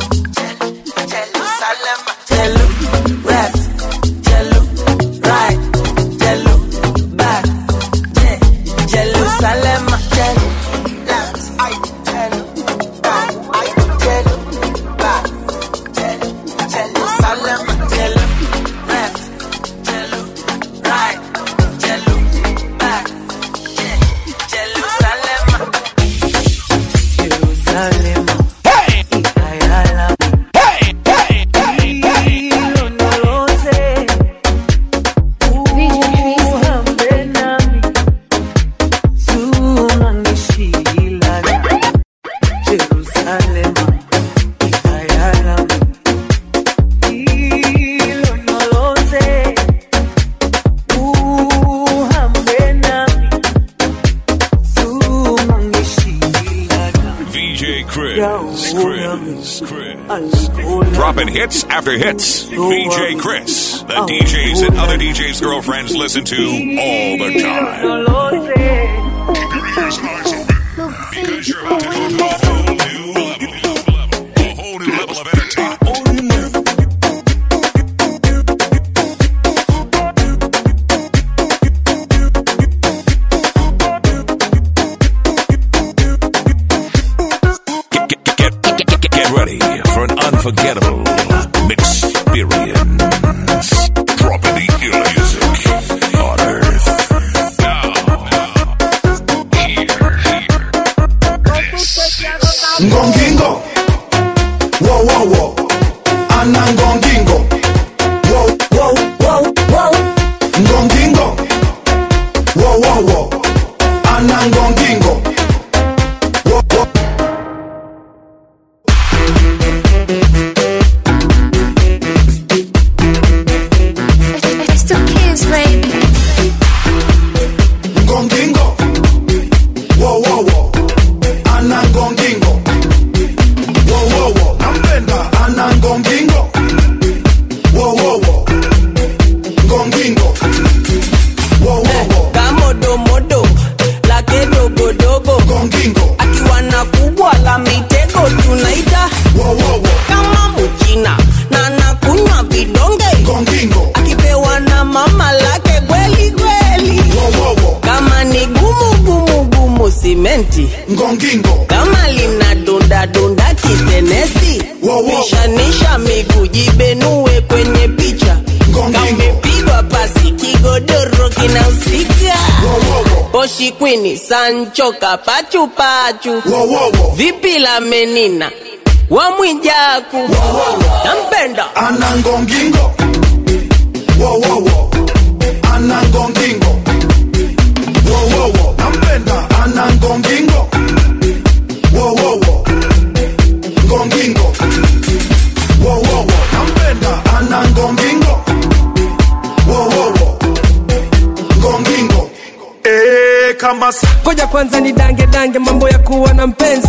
Jerusalem, Tell you, left, tell you, right, tell you, back. Je- Jerusalem, tell you, left, I tell you, right, I tell you, back. Jerusalem, tell you, left, tell you, right, tell you, back. Je- Jerusalem. Jerusalem. Ikayala. Hilo nolose. Uhambe nami. Sunanishilana. Jerusalem. Ikayala. Hilo nolose. Uhambe nami. Sunanishilana. VJ Chris. Chris. Chris. Dropping hits after hits. VJ Chris. The DJs and other DJs' girlfriends listen to all the time. Keep your ears and eyes open. Because you're about to go to a whole new level. A whole new level of entertainment. Get, get, get, get, get, get ready for an unforgettable experience. Dropping the ill music on earth. Now, here, here. This simenti ngongingo kama lina dunda dunda kitenesi pishanisha miguu jibenue kwenye picha kamepigwa pasi kigodoro kinahusika poshi kwini sancho kapachupachu vipi la menina wamwijaku nampenda ana ngongingo wowowo ana ngongingo wowowo nampenda ana ngongingo wowowo ngongingo wowowo nampenda ana ngongingo wowowo ngongingo eh kama koja kwanza ni dange dange mambo ya kuwa na mpenzi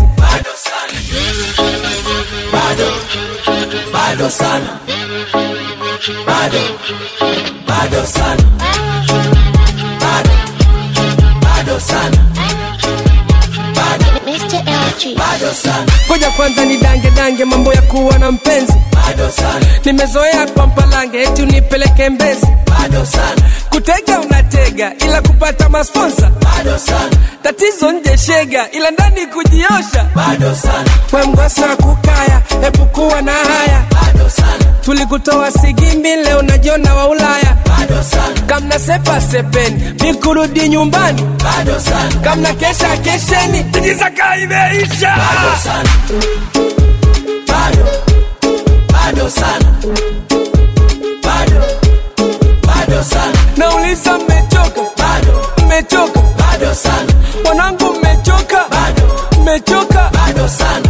bado bado sana bado bado sana bado bado sana bado Mr. LG. bado sana koja kwanza ni dange dange mambo ya kuwa na mpenzi bado sana nimezoea kwa mpalange eti unipeleke mbezi bado sana kutega unatega ila kupata masponsa bado sana tatizo nje shega ila ndani kujiosha bado sana wemgosa kukaya epukuwa na haya bado sana tulikutoa sigimbi leo najiona wa ulaya bado sana kamna sepa sepeni mikurudi nyumbani bado sana kamna kesha kesheni tijizaka imeisha bado sana bado bado sana bado bado sana nauliza mmechoka bado mmechoka bado sana wanangu mmechoka bado mmechoka bado sana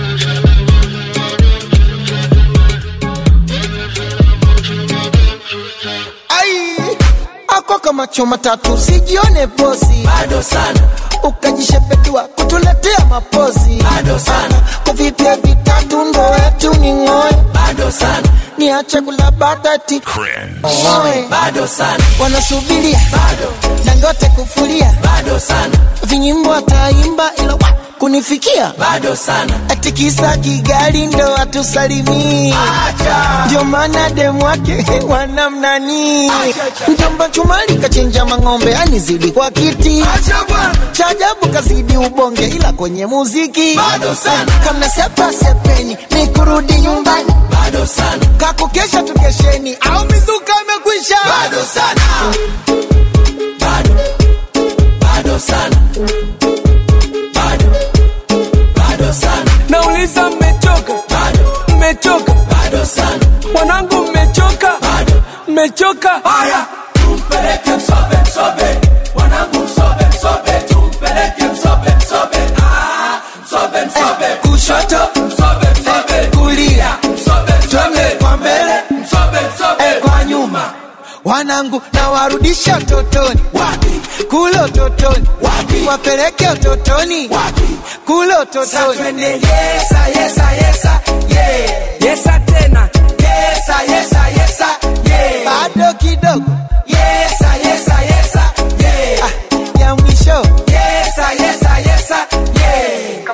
ai ako kama choma tatu sijione bosi bado sana ukajishepedua kutuletea mapozi bado sana kuvipia vitatu ndo etu ni ng'oe bado sana niache kula batati Ng'oe. bado sana wanasubiria bado dangote kufulia bado sana vinyimbo ataimba ila wa, kunifikia bado sana atikisa kigali ndo atusalimii ndio maana demwake wanamnani mjomba chumali kachinja mang'ombe anizidi kwa kiti cha ajabu kazidi ubonge ila kwenye muziki Bado sana. kamna sepa sepeni ni kurudi nyumbani bado sana kakukesha tukesheni au mizuka imekwisha bado sana bado bado sana bado bado sana nauliza mmechoka bado mmechoka bado sana wanangu mmechoka bado mmechoka haya tumpeleke msobe msobe wanangu msobe msobe tumpeleke msobe msobe ah msobe msobe kushoto msobe msobe kulia msobe twende kwa mbele msobe msobe eh, kwa nyuma wanangu na warudisha totoni wapi kule utotoni wapi wapeleke utotoni wapi kule utotoni twende yesa yesa yesa yeah yesa tena yesa yesa yesa yeah bado kidogo yesa yesa yesa yeah ah, ya mwisho yesa yesa yesa yeah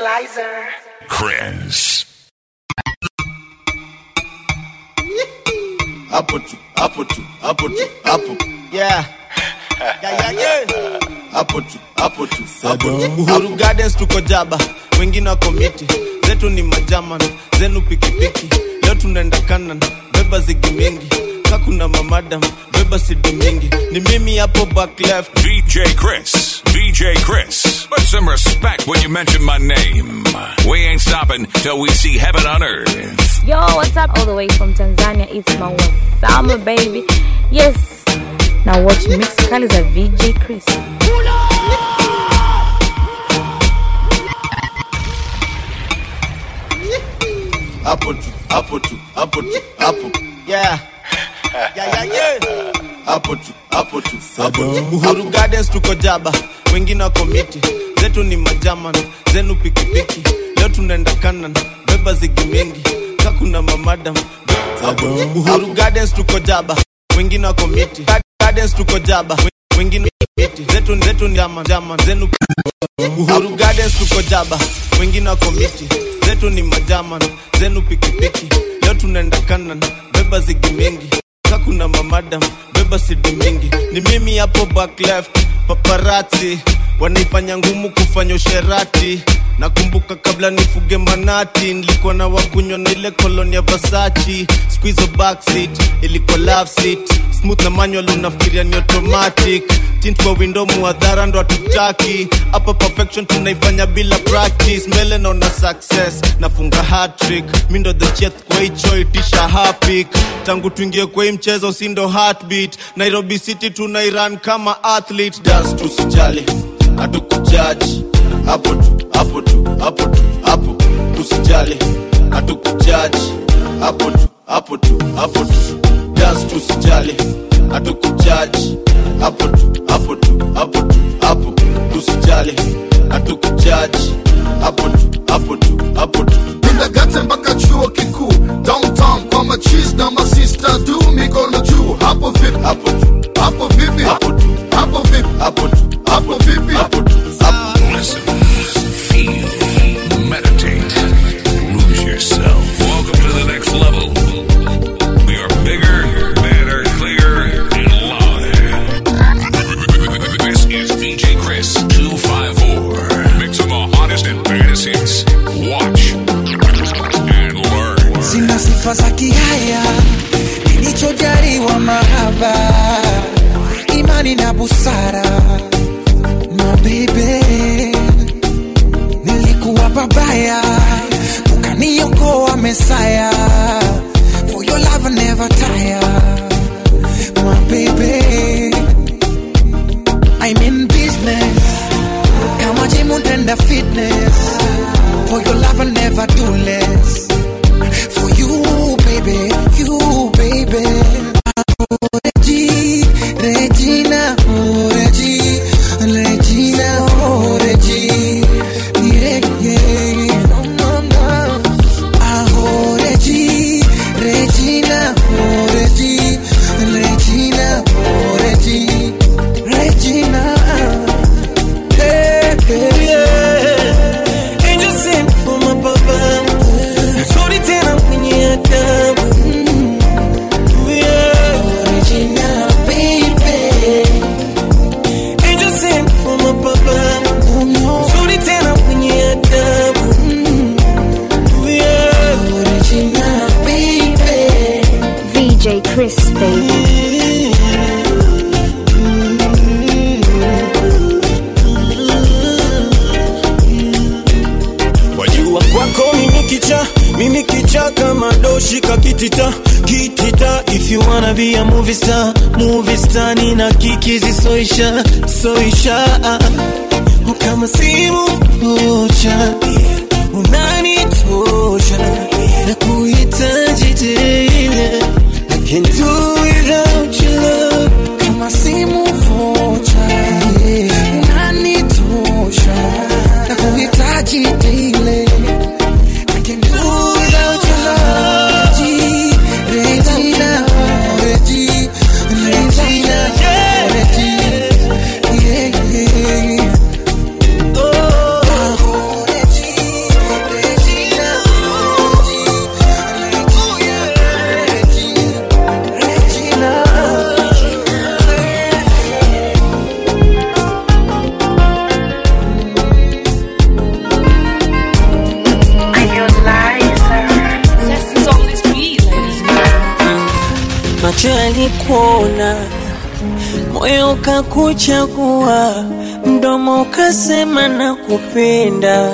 Chris. hapo tu hapo tu hapo tu hapo yeah. Yeah, yeah, yeah. hapo tu hapo tu hapo tu uhuru gardens tuko jaba wengine wako miti zetu ni majaman zenu pikipiki leo tunaenda kanan beba zigi mingi kakuna mamadam beba sidi mingi ni mimi hapo back left DJ Chris. DJ Chris. Put some respect when you mention my name. We ain't stopping till we see heaven on earth. Yo, what's up? All the way from Tanzania, it's my summer baby. Yes. Now watch Mix Kali za VJ Chris. hapo tu hapo tu hapo tu hapo Yeah. Yeah, yeah, yeah. hapo tu hapo tu hapo tu uhuru gardens tuko jaba wengine wako miti zetu ni majaman zenu pikipiki leo tunaenda kanan beba zigi mingi kakuna mamadam uhuru gardens tuko jaba wengine wako miti gardens tuko jaba wengine miti zetu zetu ni jama jama zenu uhuru gardens tuko jaba wengine wako miti zetu ni majaman zenu pikipiki leo tunaenda kanan beba zigi mingi kakuna mamadam beba sidi mingi ni mimi hapo back left paparati wanaifanya ngumu kufanya usherati nakumbuka kabla nifuge manati nilikuwa na wakunywa na ile koloni ya vasachi squizo backseat ilikuwa love seat smooth na manual unafikiria ni automatic tint kwa window muadhara ndo hatutaki hapa perfection tunaifanya bila practice mbele naona success nafunga hatrick mi ndo the chef kwa hicho itisha hapik tangu tuingie kwa hii mchezo si ndo heartbeat nairobi city tunairan kama athlete dance tusijali hatukujaji hapo tu hapo tu hapo tu hapo tusijali hatukujaji hapo tu hapo tu hapo tu dance tusijali hatukujaji hapo tu hapo tu hapo tu hapo tusijali hatukujaji hapo tu hapo tu hapo tu Kindergarten mpaka chuo kikuu downtown kwa machis na masista du mikono juu hapo vipi hapo tu hapo vipi hapo tu hapo vipi hapo tu hapo vipi hapo tu Listen, feel, meditate, lose yourself. Welcome to the next level. We are bigger, better, clearer, and louder. This is VJ Chris 254. Mixing the hottest and baddest hits. Watch and learn. sina sifa za kihaya nilichojaliwa mahaba imani na busara mabebe nilikuwa babaya ukaniokoa mesaya for your love I never tire my baby I'm in business kama jimu tenda fitness for your love I never do less for you, baby, you, baby. Oh, Regi, Regina, oh, Regi, Regina, oh, Regi. Yeah, yeah. No, no, no. Ah, oh, Regi, Regina, oh, Regi, Regina, oh, Regi, Regina. Hey, hey, yeah. Angel sent for my papa. Sorry tena kwenye adabu Mm. Yeah. Original baby. Angel sent for my papa. Sorry tena kwenye adabu Mm. Yeah. Original baby. VJ Chris, baby. wajua kwako mimi kicha mimi kicha kama doshi kakitita kitita if you wanna be a movie star movie star nina kikizi soisha soisha kama simu moja unanitosha na kuhitaji tena I can't do without your love kama simu vocha unanitosha na kuhitaji daily I can do without your love Regi, Regina, Regi, Regina, Regi, yeah, yeah. Oh, Regi, Regina, Regi, oh, yeah, Regi, Regina. macho yalikuona, moyo ukakuchagua, mdomo ukasema na kupenda.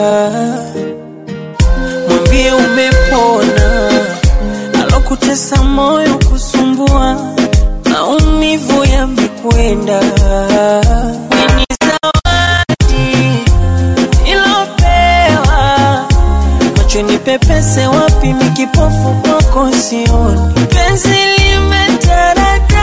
Mwambie umepona, alokutesa moyo kusumbua, maumivu yamekwenda. Ni zawadi ilopewa macho ni pepese wapi mikipofu kwako sioni penzi limetaradadi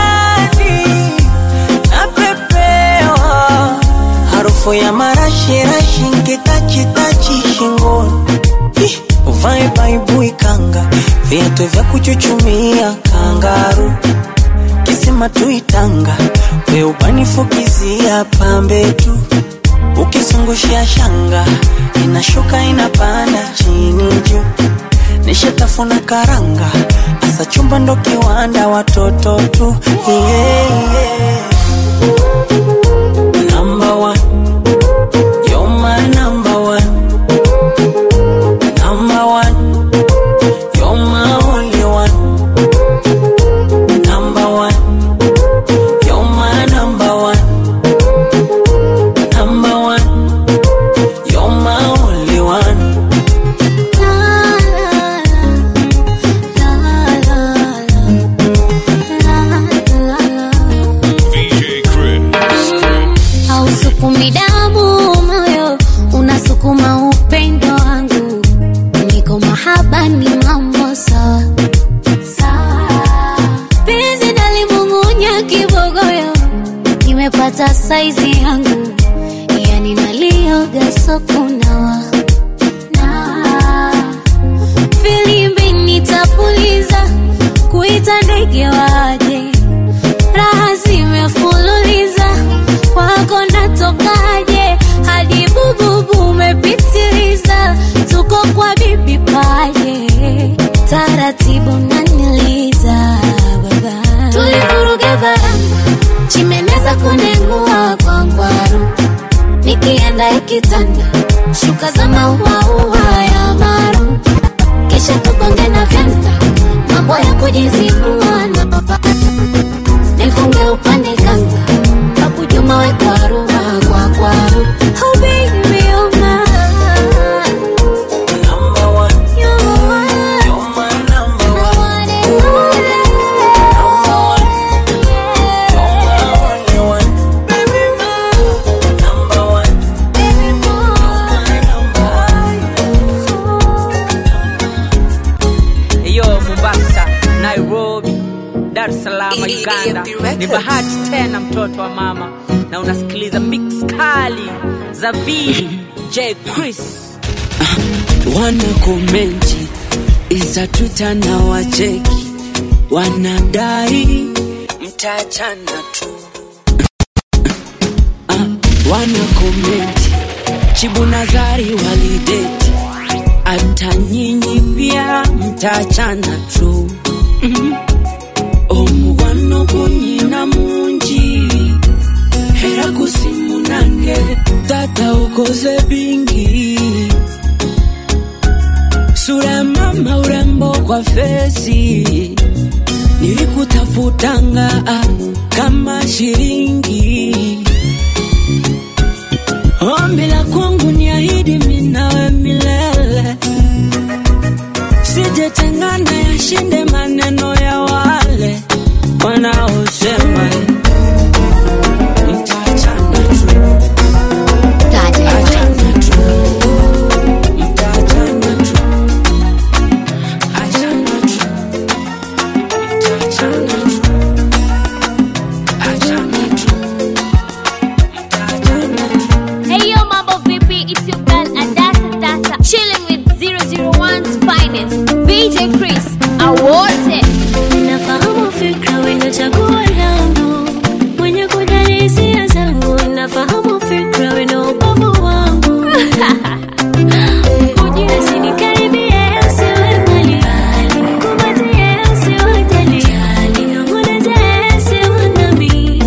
napepewa harufu ya marashirashi nkitachitachi shingoni Ih, uvae baibui kanga viatu vya kuchuchumia kangaru kisima tuitanga weubanifukizia pambe tu ukizungushia shanga inashuka inapanda chini juu nishatafuna karanga asa chumba ndo kiwanda watoto tu yeah, yeah. Number one, hata saizi yangu yani nalioga sokunawa na filimbi nitapuliza kuita ndege waje raha zimefululiza kwako natokaje hadi bububu umepitiliza tuko kwa bibi paje taratibu naniliza baba tulivuruga varanga chimeneza kunengua kwa ngwaru nikienda ikitanda shuka za mauaua ya maru kisha tugonge na vyanda mambo ya kujizibua na papata nifunge upande kanga kakujuma we kwaru kwa kwaru oh baby oh my Number one. You're my You're my number one. Number one. You're my only one. Number one. Yo, Mombasa, Nairobi, Dar es Salaam, Uganda. Ni bahati tena mtoto wa mama na unasikiliza mix kali za VJ Chris. wana komenti iza tuta na wacheki wanadai mtaachana tu Ah, wana komenti chibu nazari walideti hata nyinyi pia mtaachana tu Mhm. omukwano gunyina mungi era gusimunange tata ukoze bingi sura ya mama urembo kwa fesi nilikutafutanga ah, kama shilingi ombi la kwangu ni ahidi minawe milele sijetengana yashinde maneno ya wale wanaosema eh, mtaachana tu Achana tu. Mtaachana tu. Achana tu. Mtaachana tu. Achana tu. Hey yo, mambo vipi? It's your girl Adasa Dasa, chilling with 001's finest, VJ Chris. Awote. nafahamu fikra wendo chaguo langu mwenye kujali hisia zangu nafahamu fikra wendo ubavu wangu Usinikaribie, usiwe mbali. Kumbatie, usiwe jali. Ninong'oneze, usiwe nami.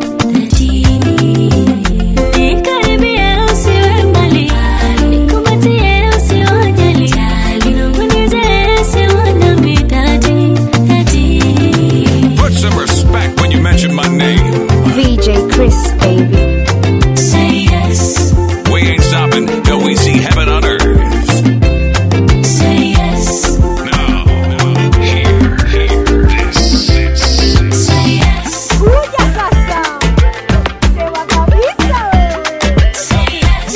Nikaribie, usiwe mbali. Nikumbatie, usiwe jali. Ninong'oneze, usiwe nami. Dadi, dadi. Put some respect when you mention my name. VJ Chris, baby. Say yes, We ain't stopping till we see heaven on earth. say yes, Now, here, here, this, this. say yes. Kuja sasa. Sema kabisa wewe. Say yes,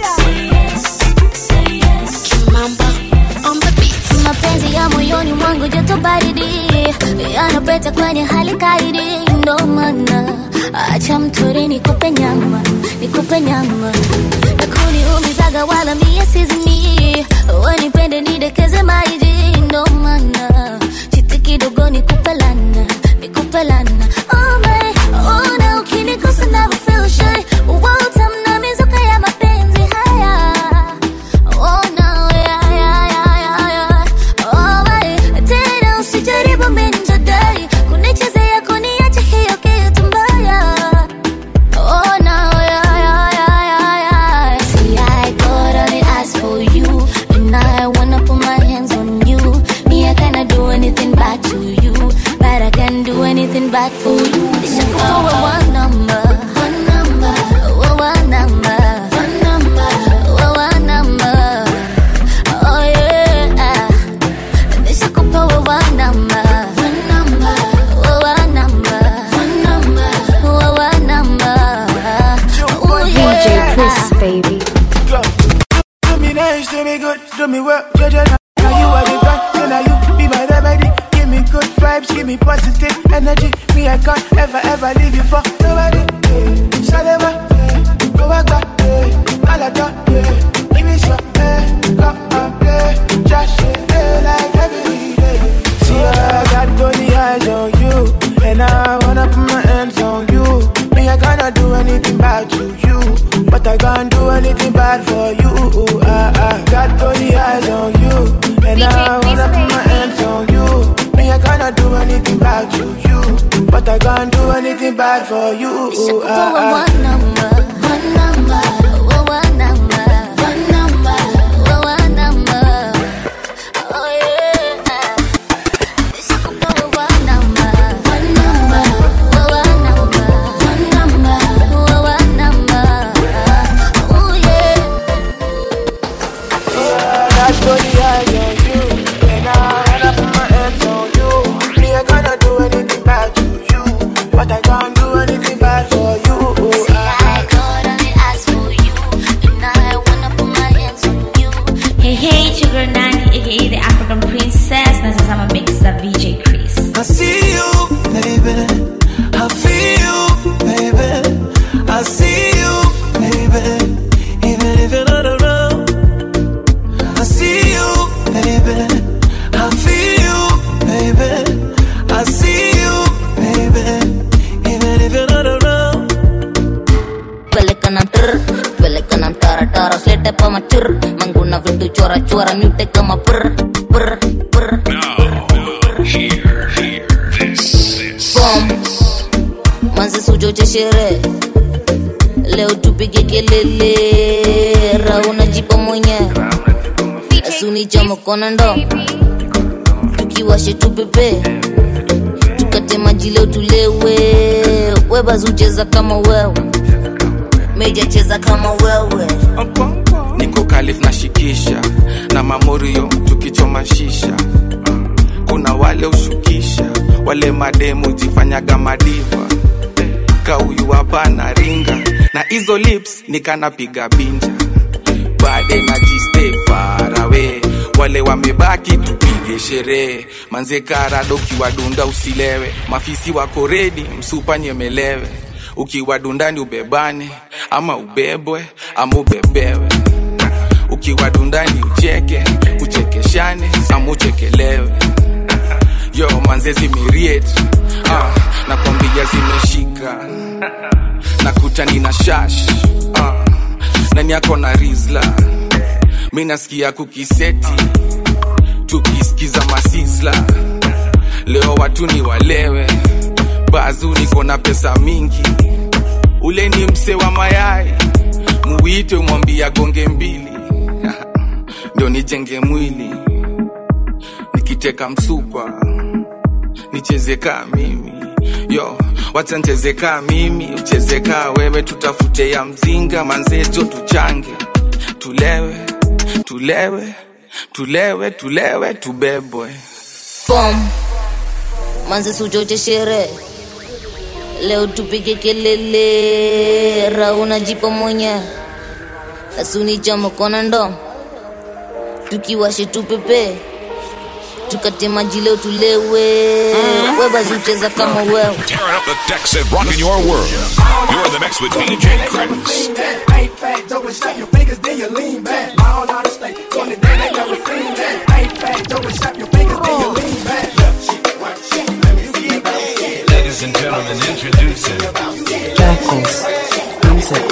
say yes. Kimamba on the beat. Mapenzi ya moyoni mwangu joto baridi yanapeta kwenye hali kaidi, ndo maana acha mtori nikupe nyama, nikupe nyama na kuniumizaga wala mie sizimi, wanipende nidekeze maiji, ndo maana chiti kidogo nikupe lana, nikupe lana oh my, oh na ukinikosa never feel shy, utamna mizuka ya mapenzi haya Oh no, yeah, yeah, yeah, yeah, yeah. Oh, wait. Tena usijaribu minjadai kunichezea kuniacha hiyo kitu mbaya Oh no, yeah, yeah, yeah, yeah, yeah. See, I got only ask for you And I wanna put my hands on you Me, I cannot do anything bad to you But I can do anything bad for you Nishakuwa one number One number One number One number One number Oh yeah Nishakupa one number One number One number One number One number Oh yeah Chris, baby. Do me nice, do me good, do me well, Jaja. Now you are the one, so now you be my remedy. Give me good vibes, give me positive energy. Me, I can't ever, ever leave you for nobody. Yeah. anything bad for you. Nishakupa Ah, wa ah. one number, one number, wa one number, one number, wa one number. Oh yeah. Nishakupa wa one number, one number, wa one number, one number, wa one number. Oh yeah. That's money I on you, and I end up my hands on you. Me, I gonna do anything bad to you, but I can't do anything bad for you. I got on the ask for you, and I wanna put my hands on you. Hey, hey, it's your girl Nani, aka the African Princess. Na sasa I'm a mix za VJ Chris. I see you, baby. I feel you, baby. I see you, baby. Even if you're not around. I see you, baby. I feel you, baby. I see you, baby. Even if you're not around. peleka na mtr peleka na mtara tara slete pa machur manguna vitu chora chora mute kama pr pr pr Bom. manzi sujoche shere leo tupige kelele rauna jipa mwenye asuni cha mkono ndo tukiwashe tupepe tukate maji leo tulewe webazucheza kama wewe meja cheza kama wewe niko kalif na shikisha na mamorio tukichoma shisha kuna wale ushukisha wale mademu jifanyaga madiva kauyu hapa na ringa na hizo lips nikanapiga binja bade na jiste farawe wale wamebaki tupige sherehe manze karado ukiwadunda usilewe mafisi wako redi msupa nyemelewe ukiwadundani ubebane ama ubebwe ama ubebewe ukiwadundani ucheke uchekeshane ama uchekelewe yo manze zimiriet ah, nakwambia zimeshika nakuta nina shash ah, nani yako na rizla mi nasikia kukiseti tukisikiza masisla leo watu ni walewe bazu niko na pesa mingi ule ni mse wa mayai muwite mwambia gonge mbili ndo nijenge mwili nikiteka msupa nicheze kaa mimi yo wacha ncheze kaa mimi ucheze kaa wewe tutafute ya mzinga manzejo tuchange tulewe tulewe tulewe tulewe tubebwe Bom. manzi sujoche shere leo tupige kelele rauna jipa mwenye asuni cha mkono ndo tukiwashe tupepe tukate maji leo tulewe webazucheza kama wewe Tearing up the decks and rocking your world. You're in the mix with DJ Chris. Ain't fat, dope and snap your fingers, then you lean back. All out of state, on the day they never seen that. Ain't fat, dope and snap your fingers, then you lean back. Left cheek, right cheek, let me see it bounce. Ladies and gentlemen, introducing Jackals. Music.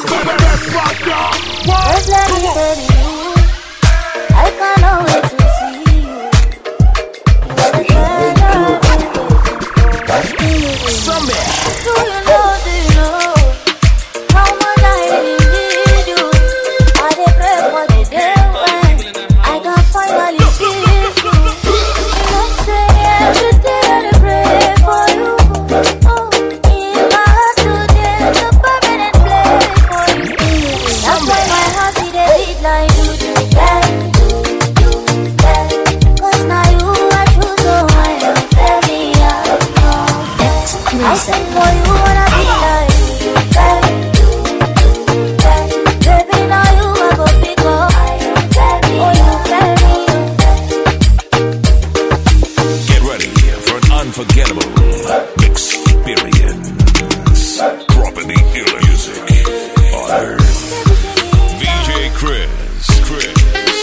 Just let me say to you, I cannot wait to see you. You're the treasure. Do you know, do you know how much I really need you? I dey pray for the day when I can finally kiss you. You know, say every day I dey pray for you. Oh, in my heart today, the permanent place for you. That's why my heart it dey beat like do do that, do do that. 'Cause now you I choose, so I am very young. I sing for you when I be like do do that, do do that. Baby, now you I go pick up. I am very oh you very Get ready for an unforgettable experience. Dropping the ill music on earth. VJ Chris. Chris.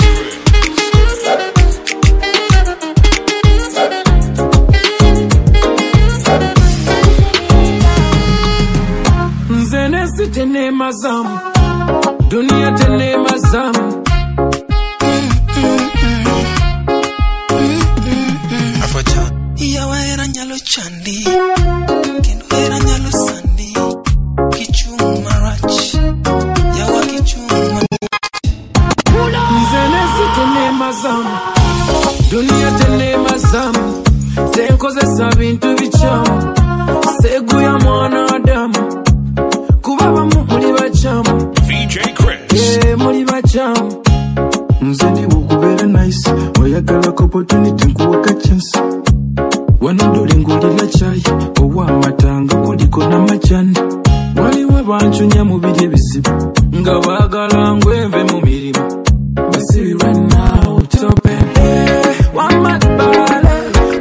nzenesi tenema zamu dunia tenema zamu yawa hera nyalo chandi kendo hera nyalo waliko n'amajani waliwo bancunya mu biri ebizibu nga baagala ngweve mu mirimu basibirwe naawe tope wamatbale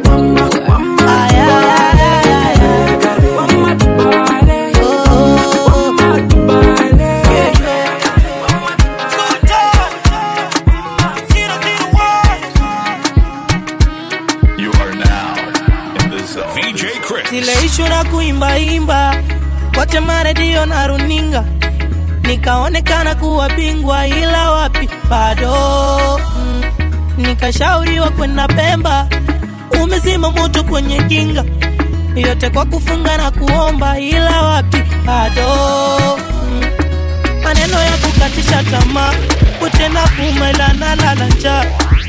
You are now in the zone. VJ Chris. zile ishu na kuimbaimba kote maredio na runinga nikaonekana kuwa bingwa ila wapi bado mm. nikashauriwa kwenda pemba umezima moto kwenye kinga yote kwa kufunga na kuomba ila wapi bado mm. maneno ya kukatisha tamaa kutenda kumela na lala njaa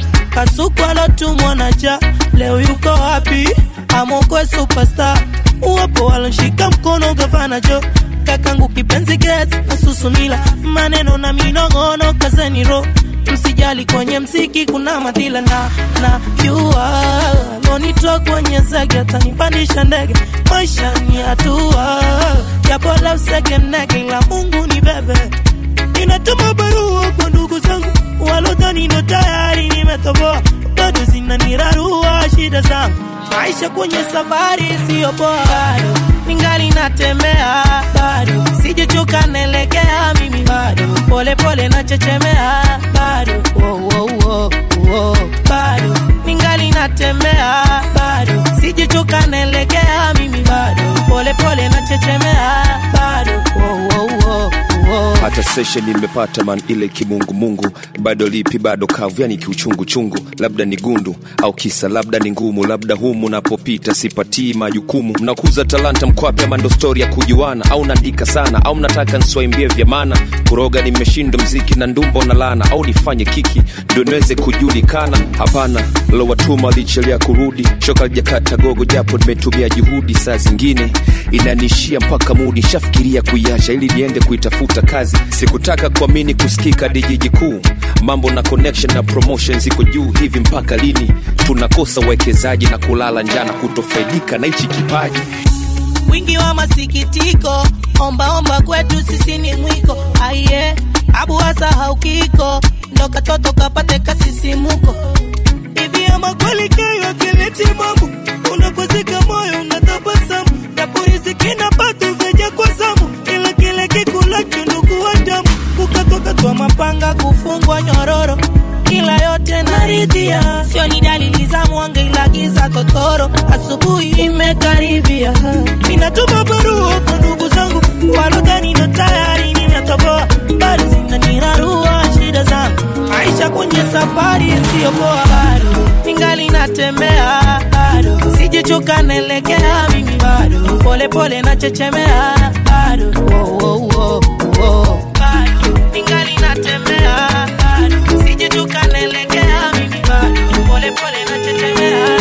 kasuku alotumwa na ja leo yuko wapi amokwe superstar uwapo walonshika mkono gavana jo kakangu kipenzi gets asusunila maneno na minong'ono kazeni ro msijali kwenye mziki kuna madhila na na yua lonito kwenye zege atanipandisha ndege maisha ni hatua yapola usege mnege ila mungu ni bebe ninatuma barua kwa ndugu zangu walodhani ndo tayari nimetoboa bado zinanirarua shida zangu maisha kwenye safari siyo poa bado ningali natembea bado sijachoka naelekea mimi bado pole pole nachechemea bado wo, wo, wo, wo. bado ningali natembea bado sijachoka naelekea mimi bado pole pole nachechemea bado wo, wo, wo, wo. hata session imepata man ile kimungumungu bado lipi bado kavu yani kiuchungu chungu labda ni gundu au kisa labda ni ngumu labda humu napopita sipatii majukumu mnakuza talanta mkwape ama ndo stori ya kujuana au naandika sana au mnataka nswaimbie vya maana kuroga nimeshinda mziki na ndumbo na lana au nifanye kiki ndo niweze kujulikana hapana lowatuma lichelia kurudi shoka lijakata gogo japo nimetumia juhudi saa zingine inanishia mpaka mudi shafikiria kuiacha ili niende kuitafuta kazi sikutaka kuamini kusikika dijiji kuu mambo na connection na promotion ziko juu hivi mpaka lini tunakosa uwekezaji na kulala njana kutofaidika na hichi kipaji wingi wa masikitiko ombaomba kwetu sisi ni mwiko aiye abu hasa haukiko ndo katoto kapate kasisimuko hivi ama kweli kayo akileti mambo unakwazika moyo unatabasamu naporiziki na patu vyeja kwa zamu ila kile kikulacho ndugu wa damu kukatwakatwa mapanga kufungwa nyororo ila yote naridhia sio ni dalili za mwanga ila giza totoro asubuhi imekaribia ninatuma barua kwa ndugu zangu walodhani ndo tayari nimetoboa bado zinanirarua shida zangu maisha kwenye safari isiyopoa bado ningali natembea bado sijachoka naelekea mimi bado pole pole nachechemea bado oh, oh, oh, oh. bado ningali natembea bado sijachoka naelekea mimi bado pole pole nachechemea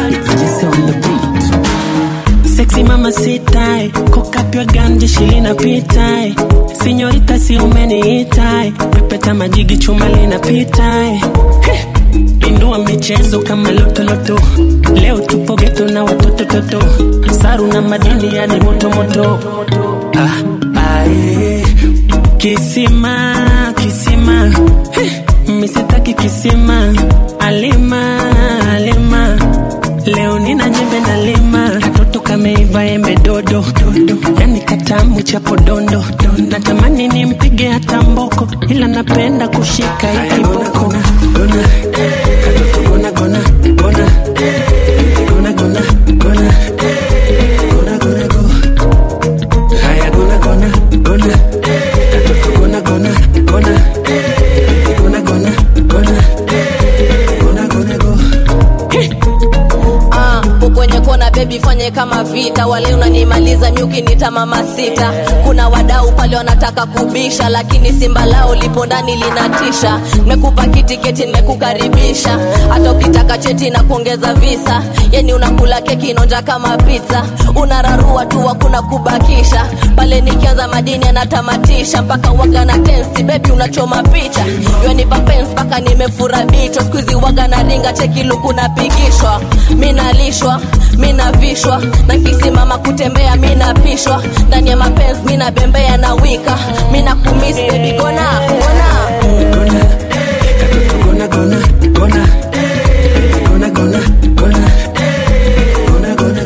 Sexy mama sitai Cock up your gun jeshi linapitai Sinyorita si umeniitai Pepeta majigi chuma linapitai Heh. Indua michezo kama lotoloto Leo tupo geto na watoto toto Saru na madini yani moto moto ah, ae. Kisima, kisima Heh. Misitaki kisima Alima, alima Leo nina nyembe na lima katoto kameiva embe dodo dodo yani katamu cha podondo natamani nimpige hata mboko ila napenda kushika ikiboko gona katoto gona gona gona gona gona gona gona gona go haya gona gona gona katoto gona gona gona gona gona gona gona gona go Ah, ukwenye kona bebi fanye kama vita wale unanimaliza nyuki nita sita mama sita kuna wadau pale wanataka kubisha lakini simba lao lipo ndani linatisha nimekupa kitiketi nimekukaribisha hata ukitaka cheti na kuongeza visa yani unakula keki inonja kama pizza unararua tu hakuna kubakisha pale nikianza madini anatamatisha mpaka waga na tensi bebi unachoma picha yonipa pens mpaka nimefura bicho skuizi waga na ringa chekiluku napigishwa mi nalishwa mi navishwa na kisimama kutembea mi napishwa ndani ya mapenzi mi nabembea na wika mi nakumis bebi gona gona Gonna, gonna, gonna, gonna, gonna, gonna, gonna, gonna.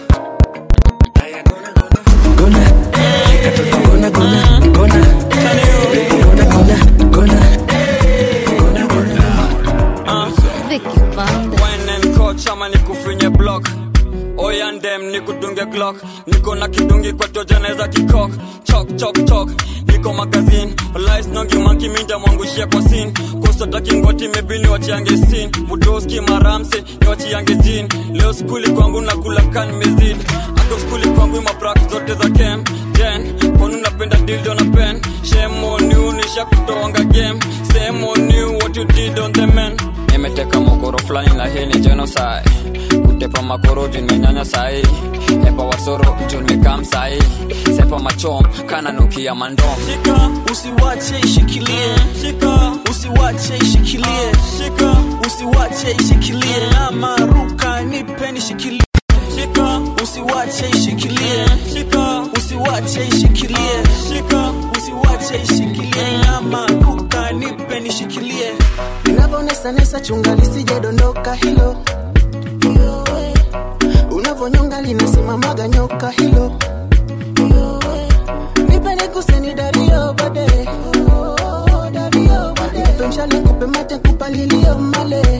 Gonna, gonna, gonna, gonna, gonna, gonna. coach ama nikufinye block oyandem nikudunge glock niko na kidungi kwa tojaneza kikok chok chok chok niko magazin lisnongi manki minja mwangushia kwa sin kosotakingoti mebini wachiange sin mudoski maramse ni wachiange jin leo skuli kwangu nakula kan mezid ako skuli kwangu maprak zote za kem jen kwanu napenda dildo na pen shemoniu nisha kutoanga game semoniu what you did on the man nimeteka mokoro fulani la hii ni genocide kutepa makoro juu nimenyanya sahi hepa wasoro juu nimekam sahi sepa machom kana nukia mandom shika usiwache ishikilie shika usiwache ishikilie shika usiwache ishikilie ama ruka nipe nishikilie shika usiwache ishikilie shika usiwache ishikilie shika usiwache ishikilie ama ruka nipe nishikilie unavonesanesa chunga lisijedondoka hilo unavonyonga linasimamaga nyoka hilo nipende kuseni dario bade nipe mshale kupe mate kupalilio male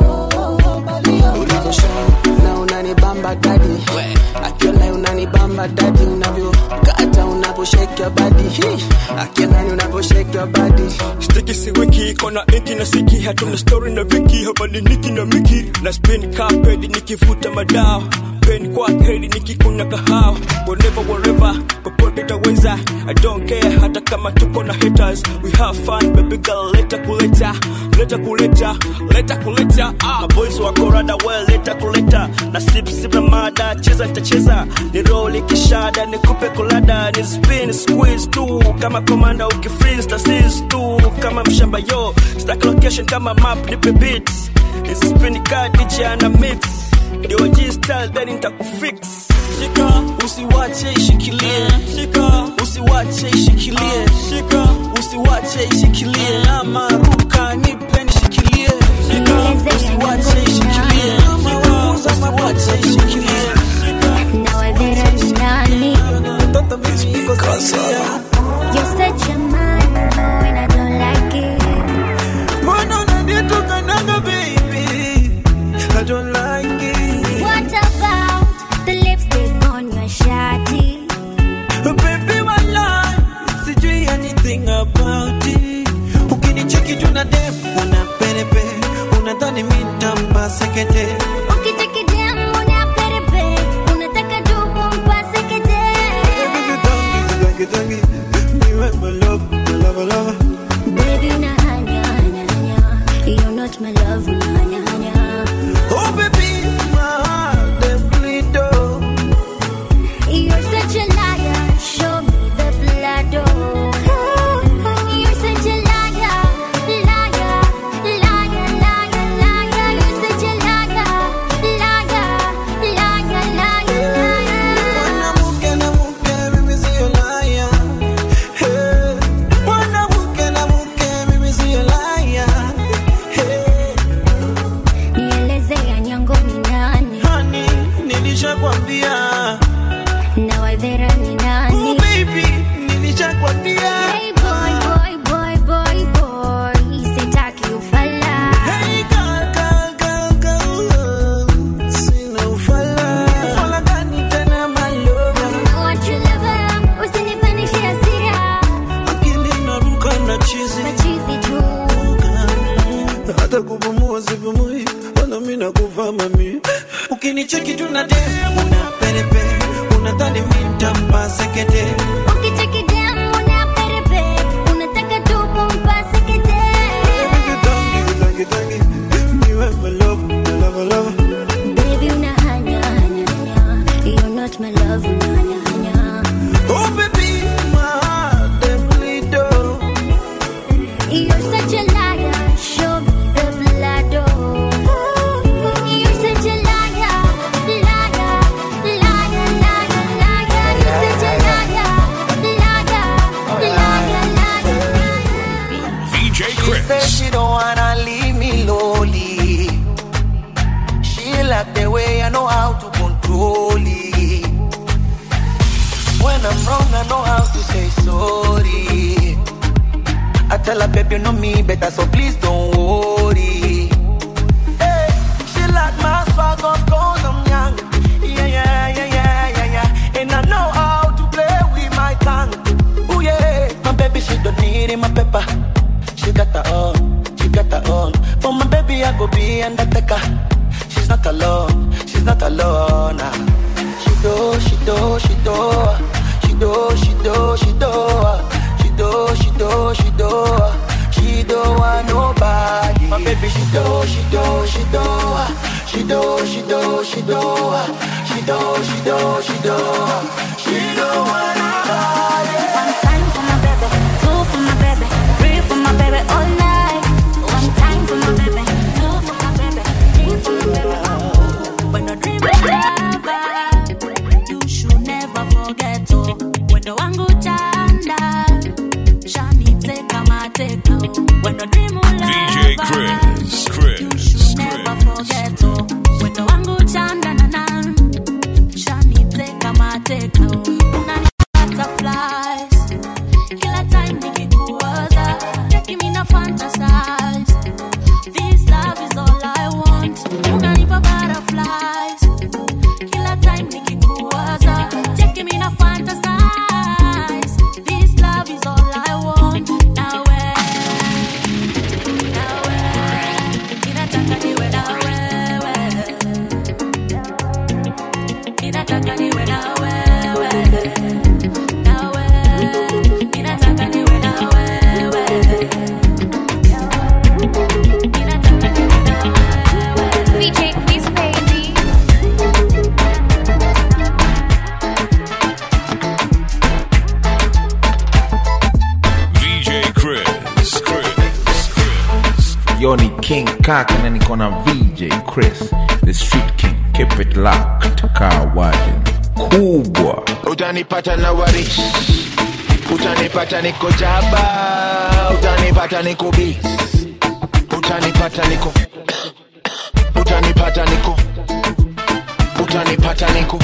ulivyosha na unanibamba dadi akiona unanibamba dadi unavyokata unavyoshekya badi Hi, akiona unavyoshekya badi stiki si wiki iko na inki na siki hatuna story na viki habari niki na miki na spin carpet nikivuta madawa peni kwa heri nikikunya kahawa whenever wherever popote itaweza i don't care hata kama tuko na haters we have fun baby girl leta kuleta leta kuleta leta kuleta ah my boys wako rada well leta kuleta na sip sip na mada cheza nitacheza ni roll kishada nikupe kulada ni spin squeeze tu kama komanda ukifreeze ta seize tu kama mshamba yo stack location kama map nipe beats hizi spin card DJ ana mix ndio G style then nitakufix shika usiwache ishikilie shika usiwache ishikilie shika usiwache ishikilie ama ruka nipe nishikilie shika usiwache ishikilie shika usiwache ishikilie Nawadhera ni nani? You're such a man, no, and I don't like it. mbona unanitukanaga baby I don't like it What about the lipstick on your shawty? baby walai sijui anything about it ukinicheki tuna dem una perepe unadhani mitampa sekete Ukichekidem una perepe, unataka tu kumpase kete. Tangi, tangi, niwe my love, my love, love. Baby, una hanya, hanya, hanya. You're not my love, una hanya, hanya. Oh baby, my heart they bleed oh. You're such a liar, show me the blood, oh. You're such a liar, liar, liar, liar, liar. You're such a liar, liar, liar, liar, liar. Mwanamke na mke, mimi sio liar. Hey. Mwanamke na mke, mimi sio liar. Hey. Nielezea nyango ni nani? Honey, nilishakwambia. Na wadhera ni nani? Oh baby, nilishakwambia. Hey boy, boy, boy, boy, boy. Sitaki ufala. Hey girl, girl, girl, girl. Sina ufala. Ufala gani tena my lover? I want your lover. Usinipandishe hasira. Akili inaruka na chizi. Machizi tu. hata kupumua sipumui, wala mimi nakufa mami. Ukinicheki tuna dem, una perepe, unadhani mimi nitampa sek sekete Ukichekidem unaperepe, unataka tu kumpase kete. Tangi, tangi, niwe my love, my love, my love. Baby, unahanya, hanya, hanya. You're not my love, unahanya, hanya. Oh baby, my heart dem bleed oh. You're such a liar, show me the blood, oh. You're such a liar, liar, liar, liar, liar. You're such a liar, liar, liar, liar. VJ She said she don't wanna leave me lonely. She like the way I know how to control it. When I'm wrong, I know how to say sorry. I tell her, baby, you know me better, so please don't worry. Hey, she like my swag, of course I'm young. Yeah, yeah, yeah, yeah, yeah, yeah. And I know how to play with my tongue. Oh yeah, my baby, she don't need it, my pepper. She got her own, she got her own. For my baby, I go be undertaker. She's not alone, she's not alone. ah. She do, she do, she do, she do, she do, she do, she do, she do, she do, she do want nobody. My baby, she do, she do, she do, she do, she do, she do, she do, she do, she do, she do want nobody. One time for my baby, two for my baby, three for my baby all night. One time for my baby, two for my baby, three for my baby. When you dream of love, you should never forget oh. When the wangu chanda, shani teka mateka oh. When you dream of love, DJ Chris, Chris, never forget oh. When the wangu chanda na na, shani teka mateka oh. Unani butterflies, kila time nikikuwaza, taking me na fantasize. This love is all I want. Unanipa butterflies. Kila time nikikuwaza, taking me na fantasize. This love is all I want. Nawe, nawe, ninataka niwe na wewe. Ninataka niwe na wewe. Nawe, ninataka niwe na wewe. VJ Quiz Baby. VJ Chris, Chris. Yo ni King Kaka na niko na VJ Chris, the street king. Keep it locked, kaa waje kubwa. utanipata na warish utanipata niko jaba utanipata niko bis utanipata niko utanipata niko utanipata niko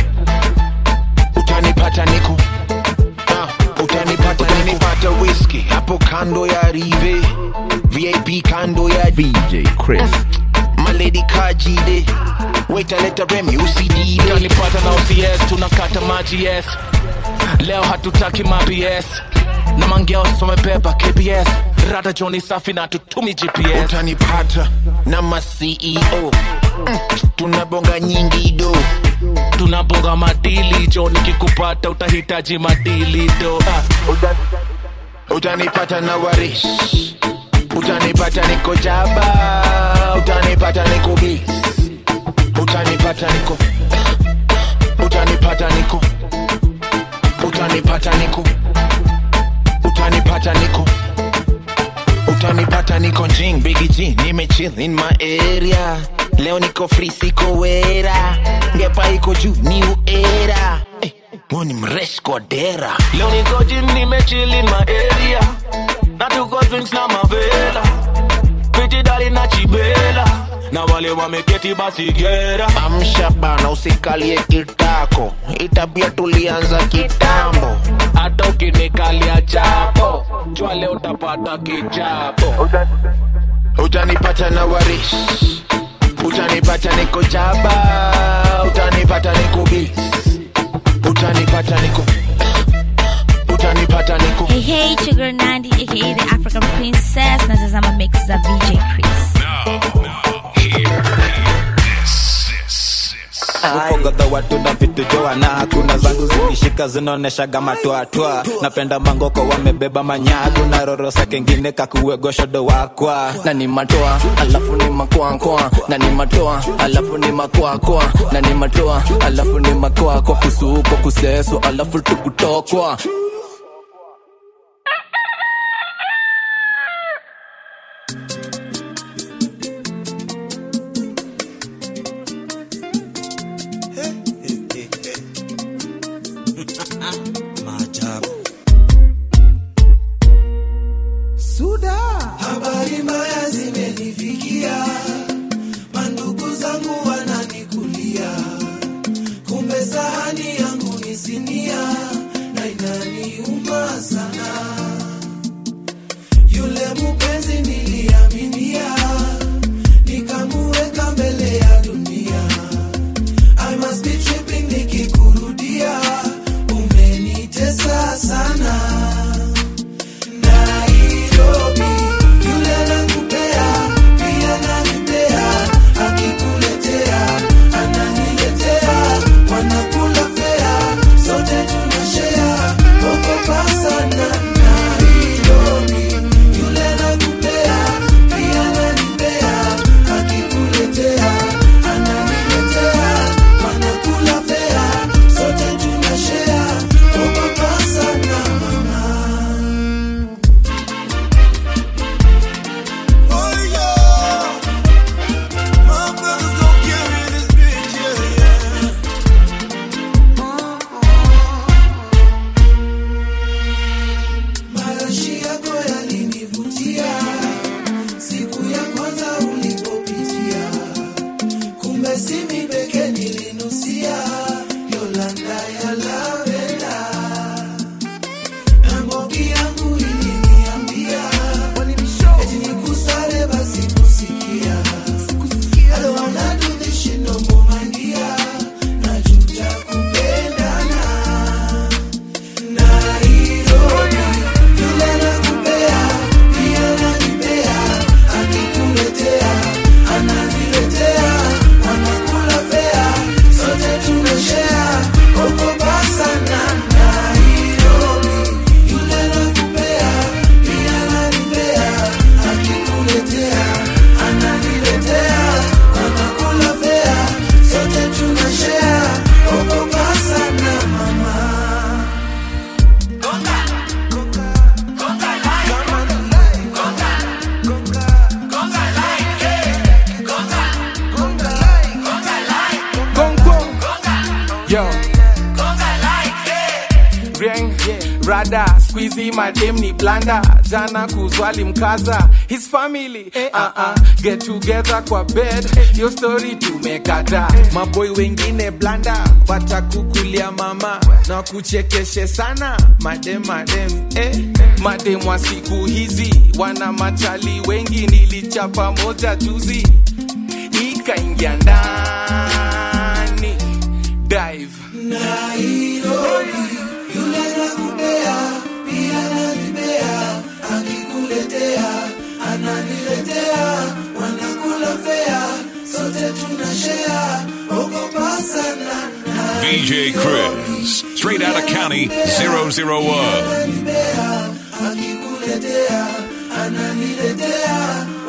utanipata niko Ah, utanipata utanipata whisky hapo kando ya rive vip kando ya VJ Chris. maledi kajide waitaleta remi usidile utanipata na OCS tunakata maji yes leo hatutaki maps na mangeos wamebeba kbs rada joni safi na tutumi gps utanipata na maceo mm, tunabonga nyingi do tunabonga madili jo nikikupata utahitaji madili do ah. utanipata na warish utanipata niko jaba utanipata niko bis utanipata niko utanipata niko utanipata niko utanipata niko utanipata niko jing bigi g nimechill in my area leo niko free siko wera ngepa iko juu new era eh, woni mresh kwa dera leo niko jim nimechill in my area na tuko drinks na mavela piti dali na chibela na wale wameketi basi gera amsha bana usikalie kitako itabia tulianza kitambo hata ukinikalia chapo jua leo utapata kichapo utanipata na warish utanipata niko jaba utanipata niko bis utanipata niko utanipata niko Hey, hey, it's your girl Nandi, aka the African Princess. Nazazama mix za VJ Chris. Now, now, here, here, this, this, this. mogodha watu na vitu joana kuna zangu zikishika zinaoneshaga matwatwa napenda mangoko wamebeba manyagu na rorosa kengine kakuwegoshodo wakwa na ni matoa alafu ni makoakoa na ni matoa alafu ni makoakoa na ni matoa alafu ni makoako kusuko kuseso alafu tukutokwa maajabu suda habari mbaya zimenifikia mandugu zangu wananikulia kumbe sahani yangu ni sinia na inaniuma sana yule mupenzi niliaminia nikamuweka mbele ya dunia I must be tripping nikikurudia umenitesa sana Nairobi yule nakupea pia nanipea akikuletea ananiletea wanakula fea sote tunashea okopa sana Nairobi yule nakupea pia nanipea akikuletea ananiletea wanakula fea sote tunashea okopa sana mama Marashi yako yalinivutia siku ya kwanza ulipopitia, kumbe si mimi pekee nilinusia Yolanda ya lavenda na Mbogi yangu iliniambia eti nikusale basi kusikia I don't wanna do this shit no more my dear najuta kupendana Nairobi yule nakupea pia nanipea akikuletea ananiletea wanakula fea sote tunashea okopa sana Nairobi yule nakupea pia nanipea akikuletea ananiletea wanakula fea sote tunashea okopa sana mama Yo. Ring, rada squeezy madem ni blanda jana kuzwali mkaza his family uh -uh. get together kwa bed yo story tumekata maboy wengine blanda watakukulia mama na kuchekeshe sana madem madem eh. madem wa siku hizi wana machali wengi nilichapa moja juzi ikaingia ndani dive Nairobi yule nakupea pia nanipea akikuletea ananiletea wanakula fea sote tunashea ogopa sana VJ Chris, straight out of County 001. ananipea akikuletea ananiletea